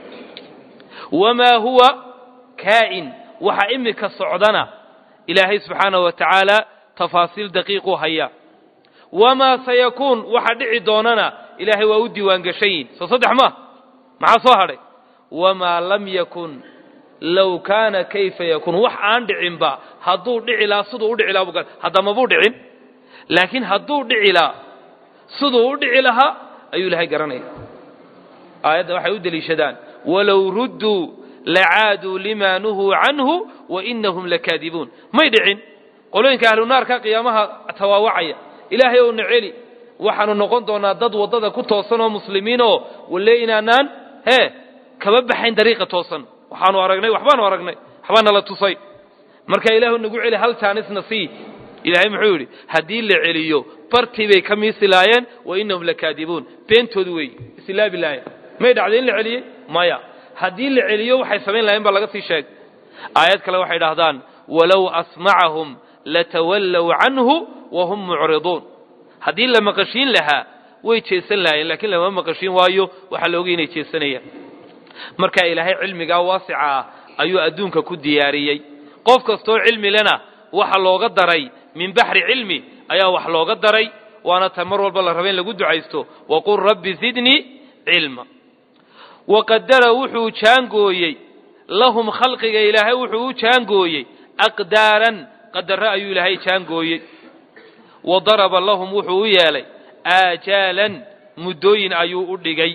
A: wamaa huwa kaa'in waxa imika socdana ilaahay subxaanahu wa tacaala tafaasiil daqiiquu hayaa wamaa sayakuun waxa dhici doonana ilaahay waa u diiwaangashayin soo saddex ma maxaa soo hadhay wamaa lam yakun low kaana kayfa yakuun wax aan dhicinba hadduu dhici lahaa siduu u dhici lahaa buu hadda mabuu dhicin laakiin hadduu dhici lahaa siduu u dhici lahaa ayuu ilaahay garanaya aayadda waxay u deliishadaan walow rudduu lacaaduu limaa nuhuu canhu wa inahum lakaadibuun may dhicin qolooyinka ahlu naarka qiyaamaha tawaawacaya ilaahay ow na celi waxaanu noqon doonaa dad waddada ku toosan oo muslimiin oo walle inaanaan hee kaba baxayn dariiqa toosan waxaanu aragnay waxbaanu aragnay waxbaa nala tusay marka ilaahu nagu celi hal jaanisna sii ilaahay muxuu yidhi haddii la celiyo bartii bay ka miisilaayeen wa innahum lakaadibuun beentoodu wey islaabi laayeen may dhacday in la celiyey maya haddii la celiyo waxay samayn lahayen baa laga sii sheeg aayad kale waxay dhahdaan walow asmacahum latawallow canhu wahum mucriduun haddii la maqashiin lahaa way jeesan lahayen lakiin lama maqashiin waayo waxaa la ogay inay jeesanayaan marka ilaahay cilmigaa waasica ah ayuu adduunka ku diyaariyey qof kastoo cilmi lena waxa looga daray min baxri cilmi ayaa wax looga daray waana ta mar walba la raba in lagu ducaysto waqul rabbi zidnii cilma waqadara wuxuu jaangooyey lahum khalqiga ilaahay wuxuu u jaangooyey aqdaaran qadare ayuu ilaahay jaangooyey wa daraba lahum wuxuu u yeelay aajaalan muddooyin ayuu u dhigay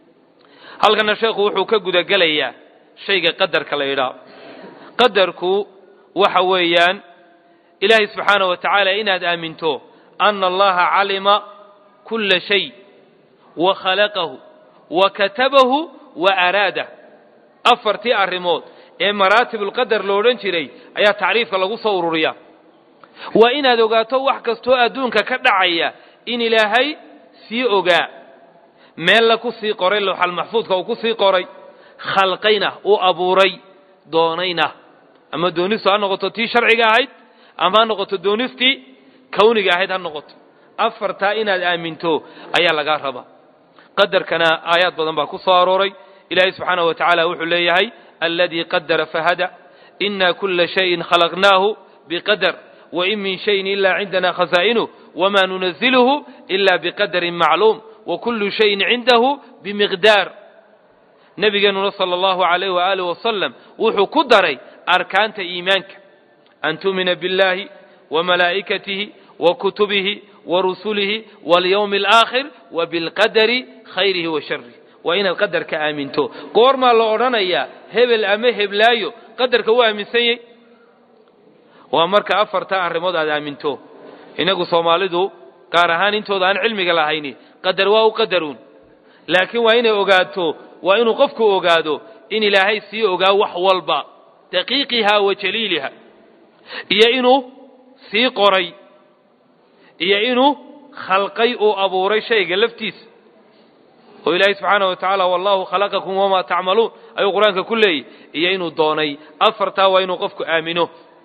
A: halkana sheekhu wuxuu ka gudagelayaa shayga qadarka la yidhaah qadarku waxa weeyaan ilaahay subxaanaه wa tacaala inaad aaminto ana allaha calima kula shay wa khalaqahu wa katabahu wa araadah afartii arrimood ee maraatibulqadar lo odhan jiray ayaa tacriifka lagu soo ururiya waa inaad ogaato wax kastoo adduunka ka dhacaya in ilaahay sii ogaa meella ku sii qoray lowxalmaxfuudka uu ku sii qoray khalqayna uu abuuray doonayna ama doonistu ha noqoto tii sharciga ahayd ama ha noqoto doonistii kawniga ahayd ha noqoto afartaa inaad aaminto ayaa lagaa rabaa qadarkana aayaad badan baa ku soo arooray ilaahay subxaanahu wa tacaala wuxuu leeyahay aladii qadara fahada ina kula shayin khalaqnaahu biqadar wain min shayin ila cindana khazaa'inuh wama nunaziluhu ila biqadarin macluum wakulu shayin cindahu bimiqdaar nabigeenuna sala allahu alayh waaalih wasalam wuxuu ku daray arkaanta iimaanka an tu'mina biاllahi wamalaa'ikatihi wakutubihi warusulihi walyawmi alaakhir wabilqadari khayrihi wa sharih waa inaad qadarka aaminto goormaa la odhanayaa hebel ama heblaayo qadarka wuu aaminsanyey waa marka afartaa arrimood aad aaminto inagu soomaalidu gaar ahaan intooda aan cilmiga lahayni qadar waa u qadaruun laakiin waa inay ogaato waa inuu qofku ogaado in ilaahay sii ogaa wax walba daqiiqiha wa jaliiliha iyo inuu sii qoray iyo inuu khalqay uu abuuray shayga laftiisa oo ilaahay subxaanahu wa tacaala wallahu khalaqakum wamaa tacmaluun ayuu qur-aanka ku leeyay iyo inuu doonay afartaa waa inuu qofku aamino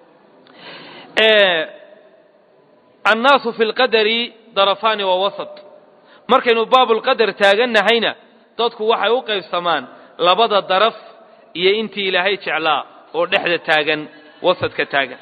A: annaasu fi lqadari darafaani wa wasat markaynu baabulqadar taagannahayna dadku waxay u qaybsamaan labada daraf iyo intii ilaahay jeclaa oo dhexda taagan wasadka taagan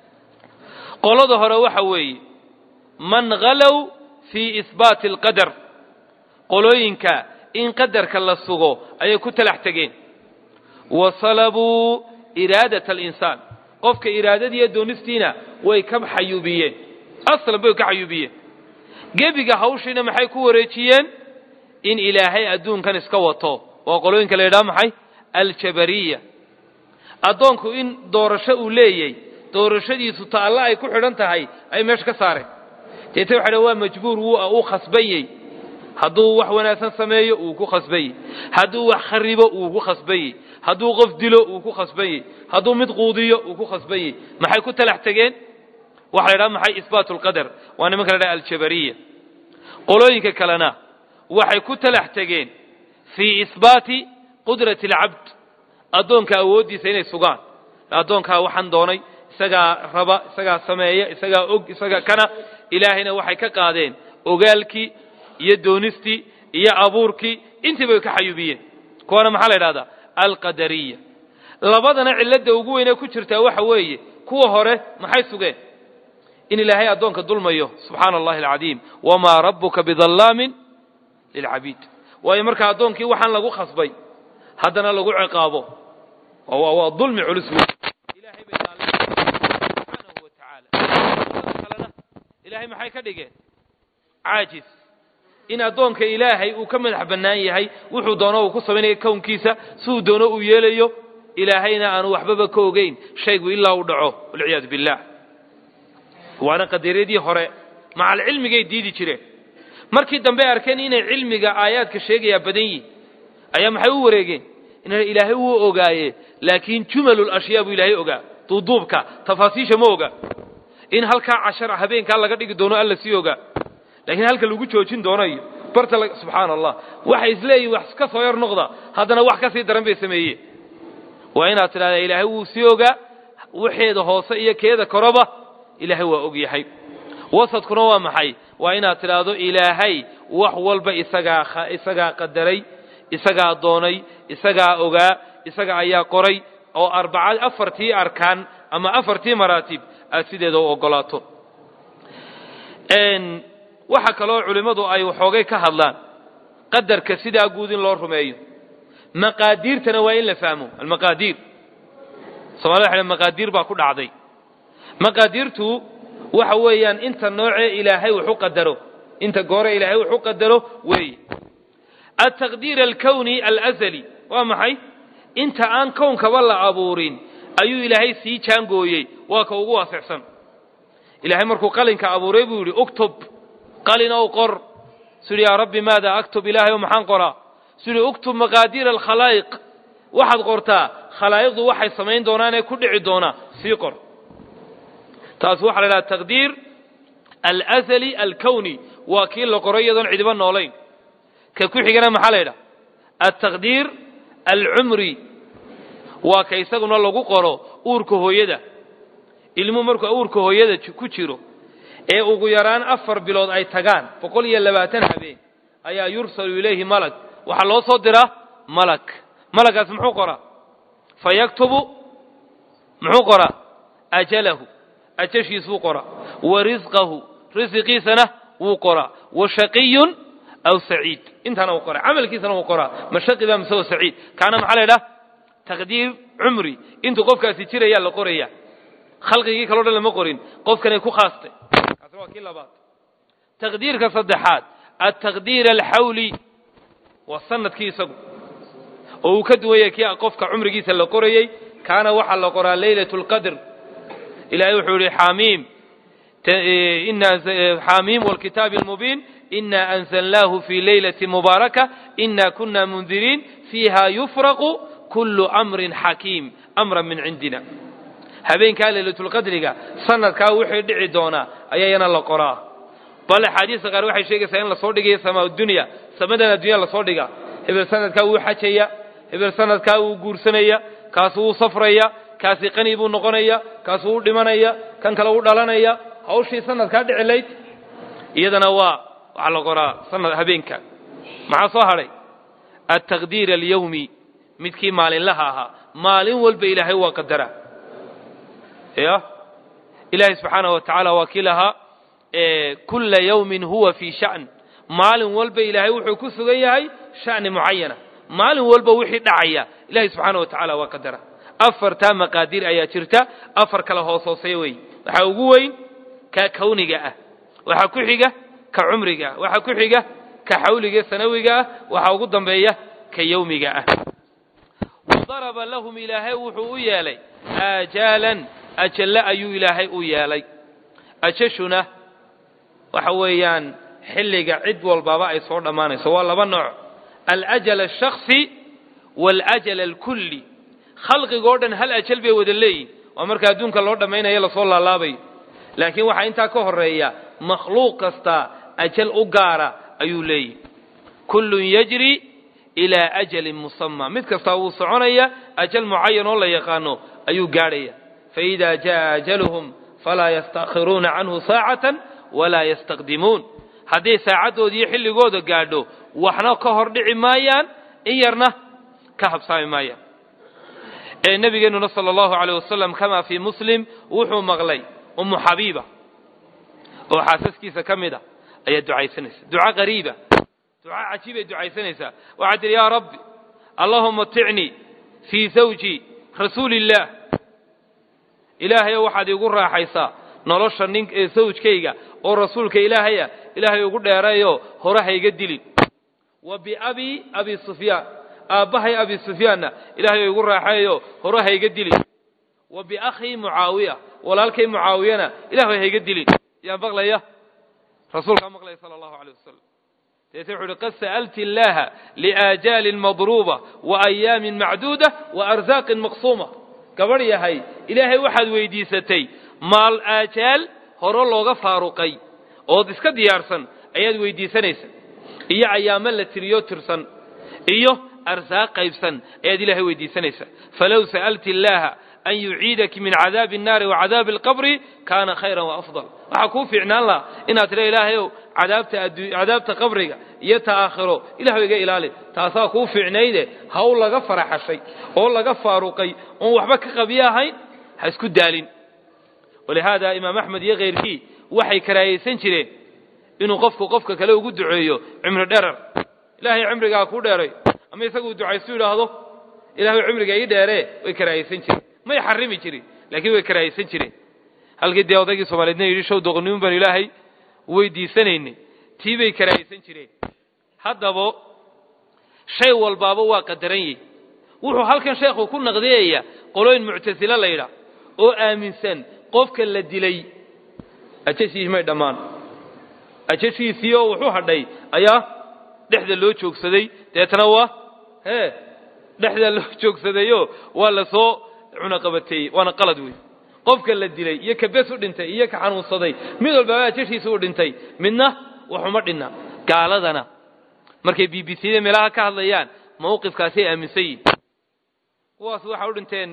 A: qolada hore waxa weeye man halow fii isbaati alqadar qolooyinka in qadarka la sugo ayay ku talax tegeen wa salabuu iraadat alinsaan qofka iraadadiiyo doonistiina way ka xayuubiyeen aslan bay ka xayuubiyeen gebiga hawshiina maxay ku wareejiyeen in ilaahay adduunkan iska wato waa qolooyinka la yidhaha maxay aljabariya addoonku in doorasho uu leeyay doorashadiisu ta alla ay ku xidhan tahay ay meesha ka saareen deete waxa waa majbuur wuu khasbayey hadduu wax wanaagsan sameeyo wuu ku khasbayey hadduu wax kharibo wuu ku khasbayey hadduu qof dilo wuu ku khasbayey hadduu mid quudiyo wuu ku khasbayey maxay ku talax tegeen waxa la yidhaha maxay isbaatu lqadar waa nimanka la yidhaha aljabariya qolooyinka kalena waxay ku talax tegeen fii isbaati qudrati alcabd addoonka awooddiisa inay sugaan addoonkaa waxaan doonay isagaa raba isagaa sameeya isagaa og isagaa kana ilaahayna waxay ka qaadeen ogaalkii iyo doonistii iyo abuurkii intii bay ka xayuubiyeen kuwana maxaa la yidhahdaa alqadariya labadana cilladda ugu weynee ku jirtaa waxa weeye kuwa hore maxay sugeen in ilaahay addoonka dulmayo subxaana allahi alcadiim wamaa rabbuka bidallaamin lilcabiid waayo marka addoonkii waxaan lagu khasbay haddana lagu ciqaabo waa dulmi culus wey ilahay bay subxaanahu wa tacaala kalena ilaahay maxay ka dhigeen caajis in addoonka ilaahay uu ka madax bannaan yahay wuxuu doono uu ku samaynayo kownkiisa siduu doono uu yeelayo ilaahayna aanu waxbaba ka ogeyn shaygu ilaa uu dhaco walciyaadu billah waana qadariyadii hore macalcilmigay diidi jireen markii dambe arkeen inay cilmiga aayaadka sheegayaa badan yihin ayaa maxay u wareegeen ina ilaahay wuu ogaaye laakiin jumalul ashyaa buu ilaahay ogaa duuduubka tafaasiisha ma oga in halkaa cashar habeenkaa laga dhigi doono alla sii ogaa laakiin halka lagu joojin doono iyo barta subxaana allah waxay isleeyihin wax ka soo yar noqda haddana wax ka sii daran bay sameeyeen waa inaad tidhahdaa ilaahay wuu sii ogaa waxeeda hoose iyo keeda koraba ilaahay waa og yahay wasadkuna waa maxay waa inaad tidhaahdo ilaahay wax walba isagaa isagaa qadaray isagaa doonay isagaa ogaa isaga ayaa qoray oo arbaca afartii arkaan ama afartii maraatib aad sideeda u ogolaato waxa kaloo culimmadu ay waxoogay ka hadlaan qadarka sidaa guud in loo rumeeyo maqaadiirtana waa in la fahmo almaqaadiir somalida waxa maqaadiir baa ku dhacday maqaadiirtu waxa weeyaan inta noocee ilaahay wax u qadaro inta goore ilaahay wax u qadaro weeye altaqdiir alkowni alazali waa maxay inta aan kownkaba la abuurin ayuu ilaahay sii jaangooyey waa ka ugu waasicsan ilaahay markuu qalinka abuuray buu yidhi uktub qalin ow qor suu yidhi yaa rabbi maada aktub ilaahay o maxaan qoraa suu yidhi uktub maqaadiira alkhalaa'iq waxaad qortaa khalaa'iqdu waxay samayn doonaan ee ku dhici doonaa sii qor taas waxaa la idhaha taqdiir alazali alkowni waa kii la qoray iyadoon cidiba noolayn ka ku xigana maxaa la yidhaha altaqdiir alcumri waa ka isaguna lagu qoro uurka hooyada ilmuhu markuu uurka hooyada ku jiro ee ugu yaraan afar bilood ay tagaan boqol iyo labaatan habeen ayaa yursalu ilayhi malag waxaa loo soo diraa malag malagaas muxuu qoraa fa yaktubu muxuu qoraa ajalahu ajashiisuu qoraa wa risqahu risiqiisana wuu qoraa wa shaqiyun aw saciid intaana wuu qoraa camalkiisana wuu qoraa ma shaqi baa mise wa saciid kaana maxaa la yidhaha taqdiir cumri intuu qofkaasi jirayaa la qoraya khalqigii kaleo dhan lama qorin qofkanay ku khaastay kaasi waa kii labaad taqdiirka saddexaad altaqdiir alxawli waa sanadkii isagu oo uu ka duwan yahay kii qofka cumrigiisa la qorayey kaana waxaa la qoraa leylat lqadr ilahay wuxuu yihi xamiim xamiim wlkitaabi almubiin ina anzalnaahu fi leylati mubaaraka ina kuna mundiriin fiiha yufraqu kullu amrin xakiim amran min cindina habeenkaa leylatulqadriga sanadkaa wixii dhici doonaa ayaa yana la qoraa bal axaadiista qaar waxay sheegaysaa in lasoo dhigayo samaa dunya samadan addunya lasoo dhiga hebel sanadkaa wuu xajaya hebel sanadkaa wuu guursanaya kaas wuu safraya kaasi qani buu noqonaya kaas wuu dhimanaya kan kale wuu dhalanaya hawshii sanadkaa dhici layd iyadana waa waxaa la qoraa sanad habeenka maxaa soo hadhay altaqdiir alyawmi midkii maalinlaha ahaa maalin walba ilaahay waa qadara ya ilaahay subxaanaه wa tacaala waa kii lahaa kula yawmin huwa fii sha'n maalin walba ilaahay wuxuu ku sugan yahay sha'ni mucayana maalin walba wixii dhacaya ilahay subxaana wa tacaala waa qadara afartaa maqaadiir ayaa jirta afar kale hoos hooseeya wey waxaa ugu weyn ka kawniga ah waxaa ku xiga ka cumriga ah waxaa ku xiga ka xawliga sanawiga ah waxaa ugu dambeeya ka yawmiga ah wadaraba lahum ilaahay wuxuu u yeelay aajaalan ajalle ayuu ilaahay u yeelay ajashuna waxa weeyaan xilliga cid walbaba ay soo dhammaanayso waa laba nooc alajal ashaksi waalajal alkulli khalqigoo dhan hal ajal bay wada leeyihin waa marka adduunka loo dhammaynayo lasoo laalaabayo laakiin waxaa intaa ka horeeya makhluuq kasta ajal u gaara ayuu leeyihi kullun yajri ilaa ajalin musama mid kastaa wuu soconaya ajal mucayan oo la yaqaano ayuu gaadhaya faida jaa ajaluhum falaa yastakhiruuna canhu saacatan walaa yastaqdimuun hadday saacadooda iyo xilligooda gaadho waxna ka hor dhici maayaan in yarna ka habsaami maayaan ee nabigeenuna sala allahu aleyh wasalam kamaa fii muslim wuxuu maqlay umu xabiiba oo xaasaskiisa ka mid a ayaa ducaysanaysa duca qariiba duca cajiibay ducaysanaysaa waxaad tihi yaa rabbi allahuma ticnii fii zawji rasuuli illaah ilaahayo waxaad iigu raaxaysaa nolosha nin ee sawjkayga oo rasuulka ilaahaya ilaahay ugu dheerayo hore hayga dilin wa biabi abi sufyaan aabbahay abi sufyaanna ilaahay igu raaxeeyo hore hayga dilin wa biakhii mucaawiya walaalkay mucaawiyana ilaahay hayga dilin yaa maqlaya rasuulkaa maqlaya sala allahu aleyh wasalam deete wuxu uhi qad sa'alti illaaha liaajaalin madruuba wa ayaamin macduuda wa arsaaqin maqsuuma gabadh yahay ilaahay waxaad weydiisatay maal aajaal horo looga faaruqay ood iska diyaarsan ayaad weydiisanaysa iyo ayaamo la tiriyo tirsan iyo arsaaq qaybsan ayaad ilaahay weydiisanaysa falow sa'alti illaaha an yuciidaki min cadaabi الnaari wa cadaabi اlqabri kaana khayra waafضal waxaa kuu fiicnaan laha inaad tira ilaahayow cadaabta cadaabta qabriga iyo ta aakhiro ilahu iga ilaali taasaa kuu fiicnayde haw laga faraxashay oo laga faaruqay oon waxba ka qabiyo ahayn ha isku daalin walihaada imaam axmed iyo kayrkii waxay karaahaysan jireen inuu qofku qofka kale ugu duceeyo cimri dherer ilaahay cimrigaa kuu dheeray ama isaguu ducaystu yidhaahdo ilahay cimriga ii dheeree way karaahaysan jireen may xarimi jirin laakiin way karaahaysan jireen halkii dee odaygii soomaaliyedna yidhi show doqonimin baan ilaahay weydiisanaynay tii bay karaahaysan jireen haddaba shay walbaaba waa qadaran yihi wuxuu halkan sheekhu ku naqdiyaya qolooyin muctasilo la yidhaah oo aaminsan qofka la dilay ajashiis may dhammaan ajashiisii oo wuxuu hadhay ayaa dhexda loo joogsaday deetana waa hee dhexda loo joogsadayoo waa la soo cunaqabateeyey waana qalad wey qofka la dilay iyo ka bes u dhintay iyo ka xanuunsaday mid walbaaba ajashiisa u dhintay midna waxuma dhinna gaaladana markay b b c da meelaha ka hadlayaan mawqifkaasay aaminsan yihin kuwaas waxay u dhinteen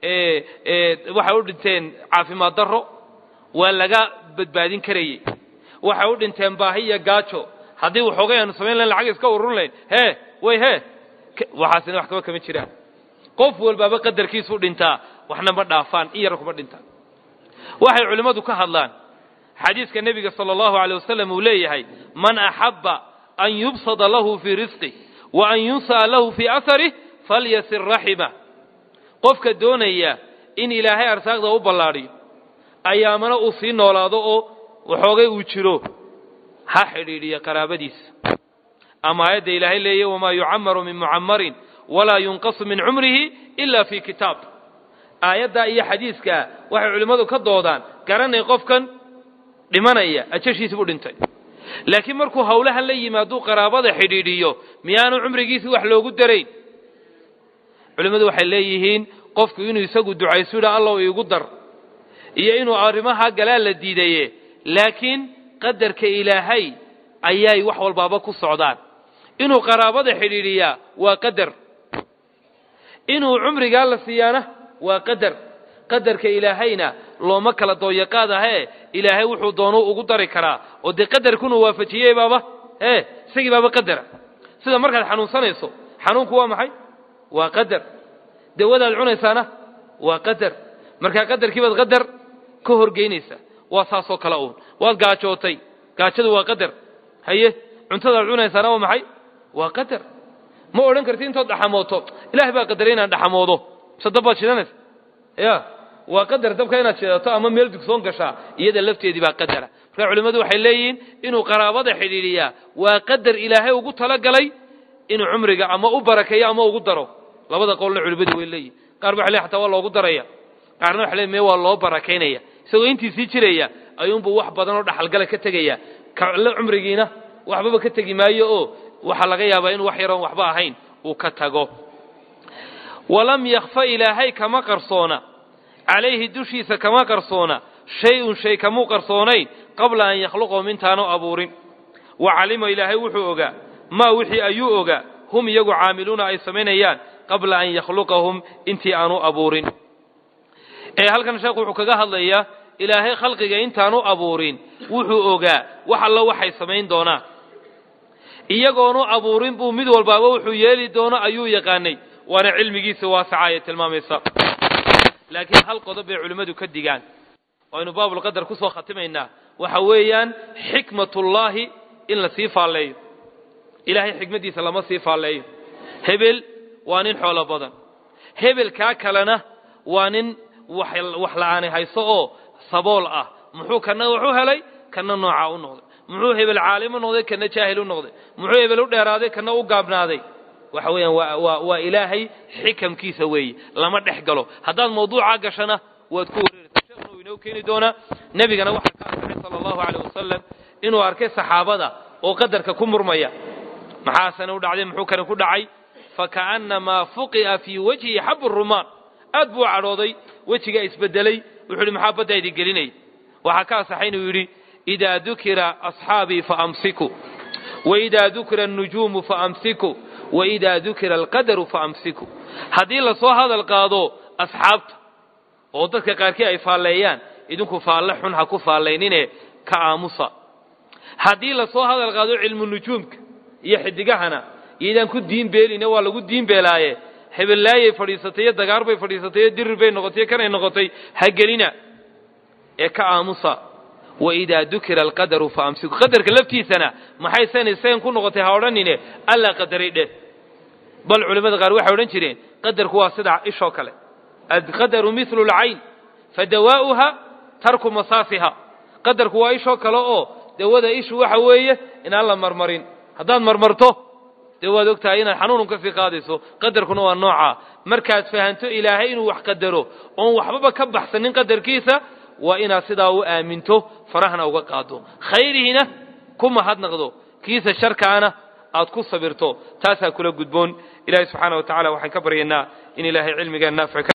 A: waxay u dhinteen caafimaad darro waa laga badbaadin karayey waxay u dhinteen baahi iyo gaajo haddii waxoogay aanu samayn lahayn lacag iska urun lahayn hee way hee waxaasina wax kaba kama jiraan qof walbaaba qadarkiisu dhintaa waxna ma dhaafaan in yar kuma dhintaan waxay culimmadu ka hadlaan xadiiska nebiga sala allahu alay wasalam uu leeyahay man axabba an yubsada lahu fii risqih wa an yunsa'a lahu fii asarih falyasir raxima qofka doonaya in ilaahay arsaaqda u ballaadhiyo ayaamana uu sii noolaado oo waxoogay uu jiro ha xidhiidhiya qaraabadiisa ama aayadda ilaahay leeya wamaa yucamaru min mucamarin walaa yunqasu min cumrihi ila fii kitaab aayaddaa iyo xadiiskaa waxay culimmadu ka doodaan garanay qofkan dhimanaya ajashiisi buu dhintay laakiin markuu hawlahan la yimaaduu qaraabada xidhiidhiyo miyaanu cumrigiisii wax loogu darayn culimmadu waxay leeyihiin qofku inuu isagu ducaysu yidha allow iigu dar iyo inuu arrimaha galaa la diidaye laakiin qadarka ilaahay ayay wax walbaaba ku socdaan inuu qaraabada xidhiidhiyaa waa qadar inuu cumrigaa la siiyaana waa qadar qadarka ilaahayna looma kala dooyaqaad ahee ilaahay wuxuu doonuu ugu dari karaa oo dee qadarkunuu waafajiyey baaba ee isagii baaba qadara sida markaad xanuunsanayso xanuunku waa maxay waa qadar dawadaad cunaysaana waa qadar markaa qadarkiibaad qadar ka horgeynaysaa waa saasoo kale uun waad gaajootay gaajadu waa qadar haye cuntadaad cunaysaana waa maxay waa qadar ma odhan karti intood dhaxamooto ilahay baa qadaray inaan dhaxamoodo mise dab baad shidanaysa ya waa qadar dabka inaad shidato ama meel dugsoon gashaa iyada lafteedii baa qadara marka culimmadu waxay leeyihiin inuu qaraabada xidhiidhiyaa waa qadar ilaahay ugu talagalay inuu cumriga ama u barakeeyo ama ugu daro labada qowlna culimmadu way leeyihin qaar ba waxay leeyihin xataa waa loogu daraya qaarna waxay leeyihin mee waa loo barakaynaya isagoo intiisii jiraya ayuunbuu wax badan oo dhaxalgala ka tegaya kale cumrigiina waxbaba ka tegi maayo oo waxaa laga yaabaa inuu wax yaroon waxba ahayn uu ka tago walam yakfa ilaahay kama qarsoona calayhi dushiisa kama qarsoona shay-un shay kamuu qarsoonayn qabla an yakhluqahum intaanu abuurin wa calima ilaahay wuxuu ogaa maa wixii ayuu ogaa hum iyagu caamiluuna ay samaynayaan qabla an yakhluqahum intii aanu abuurin ee halkan sheekhu wuxuu kaga hadlayaa ilaahay khalqiga intaanu abuurin wuxuu ogaa wax allo waxay samayn doonaan iyagoonu abuurin buu mid walbaaba wuxuu yeeli doono ayuu yaqaanay waana cilmigiisa waasaca ayay tilmaamaysa laakiin hal qodob bay culimmadu ka digaan aynu baabulqadar ku soo khatimaynaa waxa weeyaan xikmatullaahi in la sii faalleeyo ilaahay xikmaddiisa lama sii faalleeyo hebel waa nin xoolo badan hebelkaa kalena waa nin wax la-aani hayso oo sabool ah muxuu kana wuxuu helay kana noocaa u noqday muxuu hebel caalim u noqday kana jaahil u noqday muxuu hebel u dheeraaday kana u gaabnaaday waxa weeyaan waa waa waa ilaahay xikamkiisa weeye lama dhex galo haddaad mawduucaa gashana waad ku wareeraysaa sheekhuna uu inoo keeni doonaa nebigana waxaa ka arkay sala allahu caleyh wasalam inuu arkay saxaabada oo qadarka ku murmaya maxaasana u dhacday muxuu kani ku dhacay faka'annamaa fuqi'a fii wajhi xabu rumaan aad buu cadhooday wejigaa isbedelay wuxuu yidhi maxaa baddaa idin gelinay waxaa ka asaxay inuu yidhi idaa dukira asxaabii faamsiku waidaa dukira annujuumu faamsiku waidaa dukira alqadaru faamsiku haddii lasoo hadal qaado asxaabta oo dadka qaarkii ay faalleeyaan idinku faalle xun ha ku faallaynine ka aamusa haddii lasoo hadal qaado cilmu nujuumka iyo xidigahana iyaydaan ku diin beeline waa lagu diin beelaaye hebellaayay fadhiisatay iyo dagaar bay fadhiisatay iyo dirir bay noqotay iyo kanay noqotay ha gelina ee ka aamusa waidaa dukira alqadaru faamsiku qadarka laftiisana maxay san isagan ku noqotay ha odhanine allaa qadaray dheh bal culimmada qaar waxay odhan jireen qadarku waa sida ishoo kale alqadaru milu lcayn fadawaa'uha tarku masaasiha qadarku waa ishoo kale oo dawada ishu waxa weeye inaan la marmarin haddaad marmarto dee waad og tahay inaad xanuunun ka sii qaadayso qadarkuna waa noocaa markaad fahanto ilaahay inuu wax qadaro oon waxbaba ka baxsanin qadarkiisa waa inaad sidaa u aaminto farahna uga qaado khayrihina ku mahadnaqdo kiisa sharkaana aad ku sabirto taasaa kula gudboon ilahay subxaana wa tacala waxaan ka baryaynaa in ilaahay cilmigaa naafic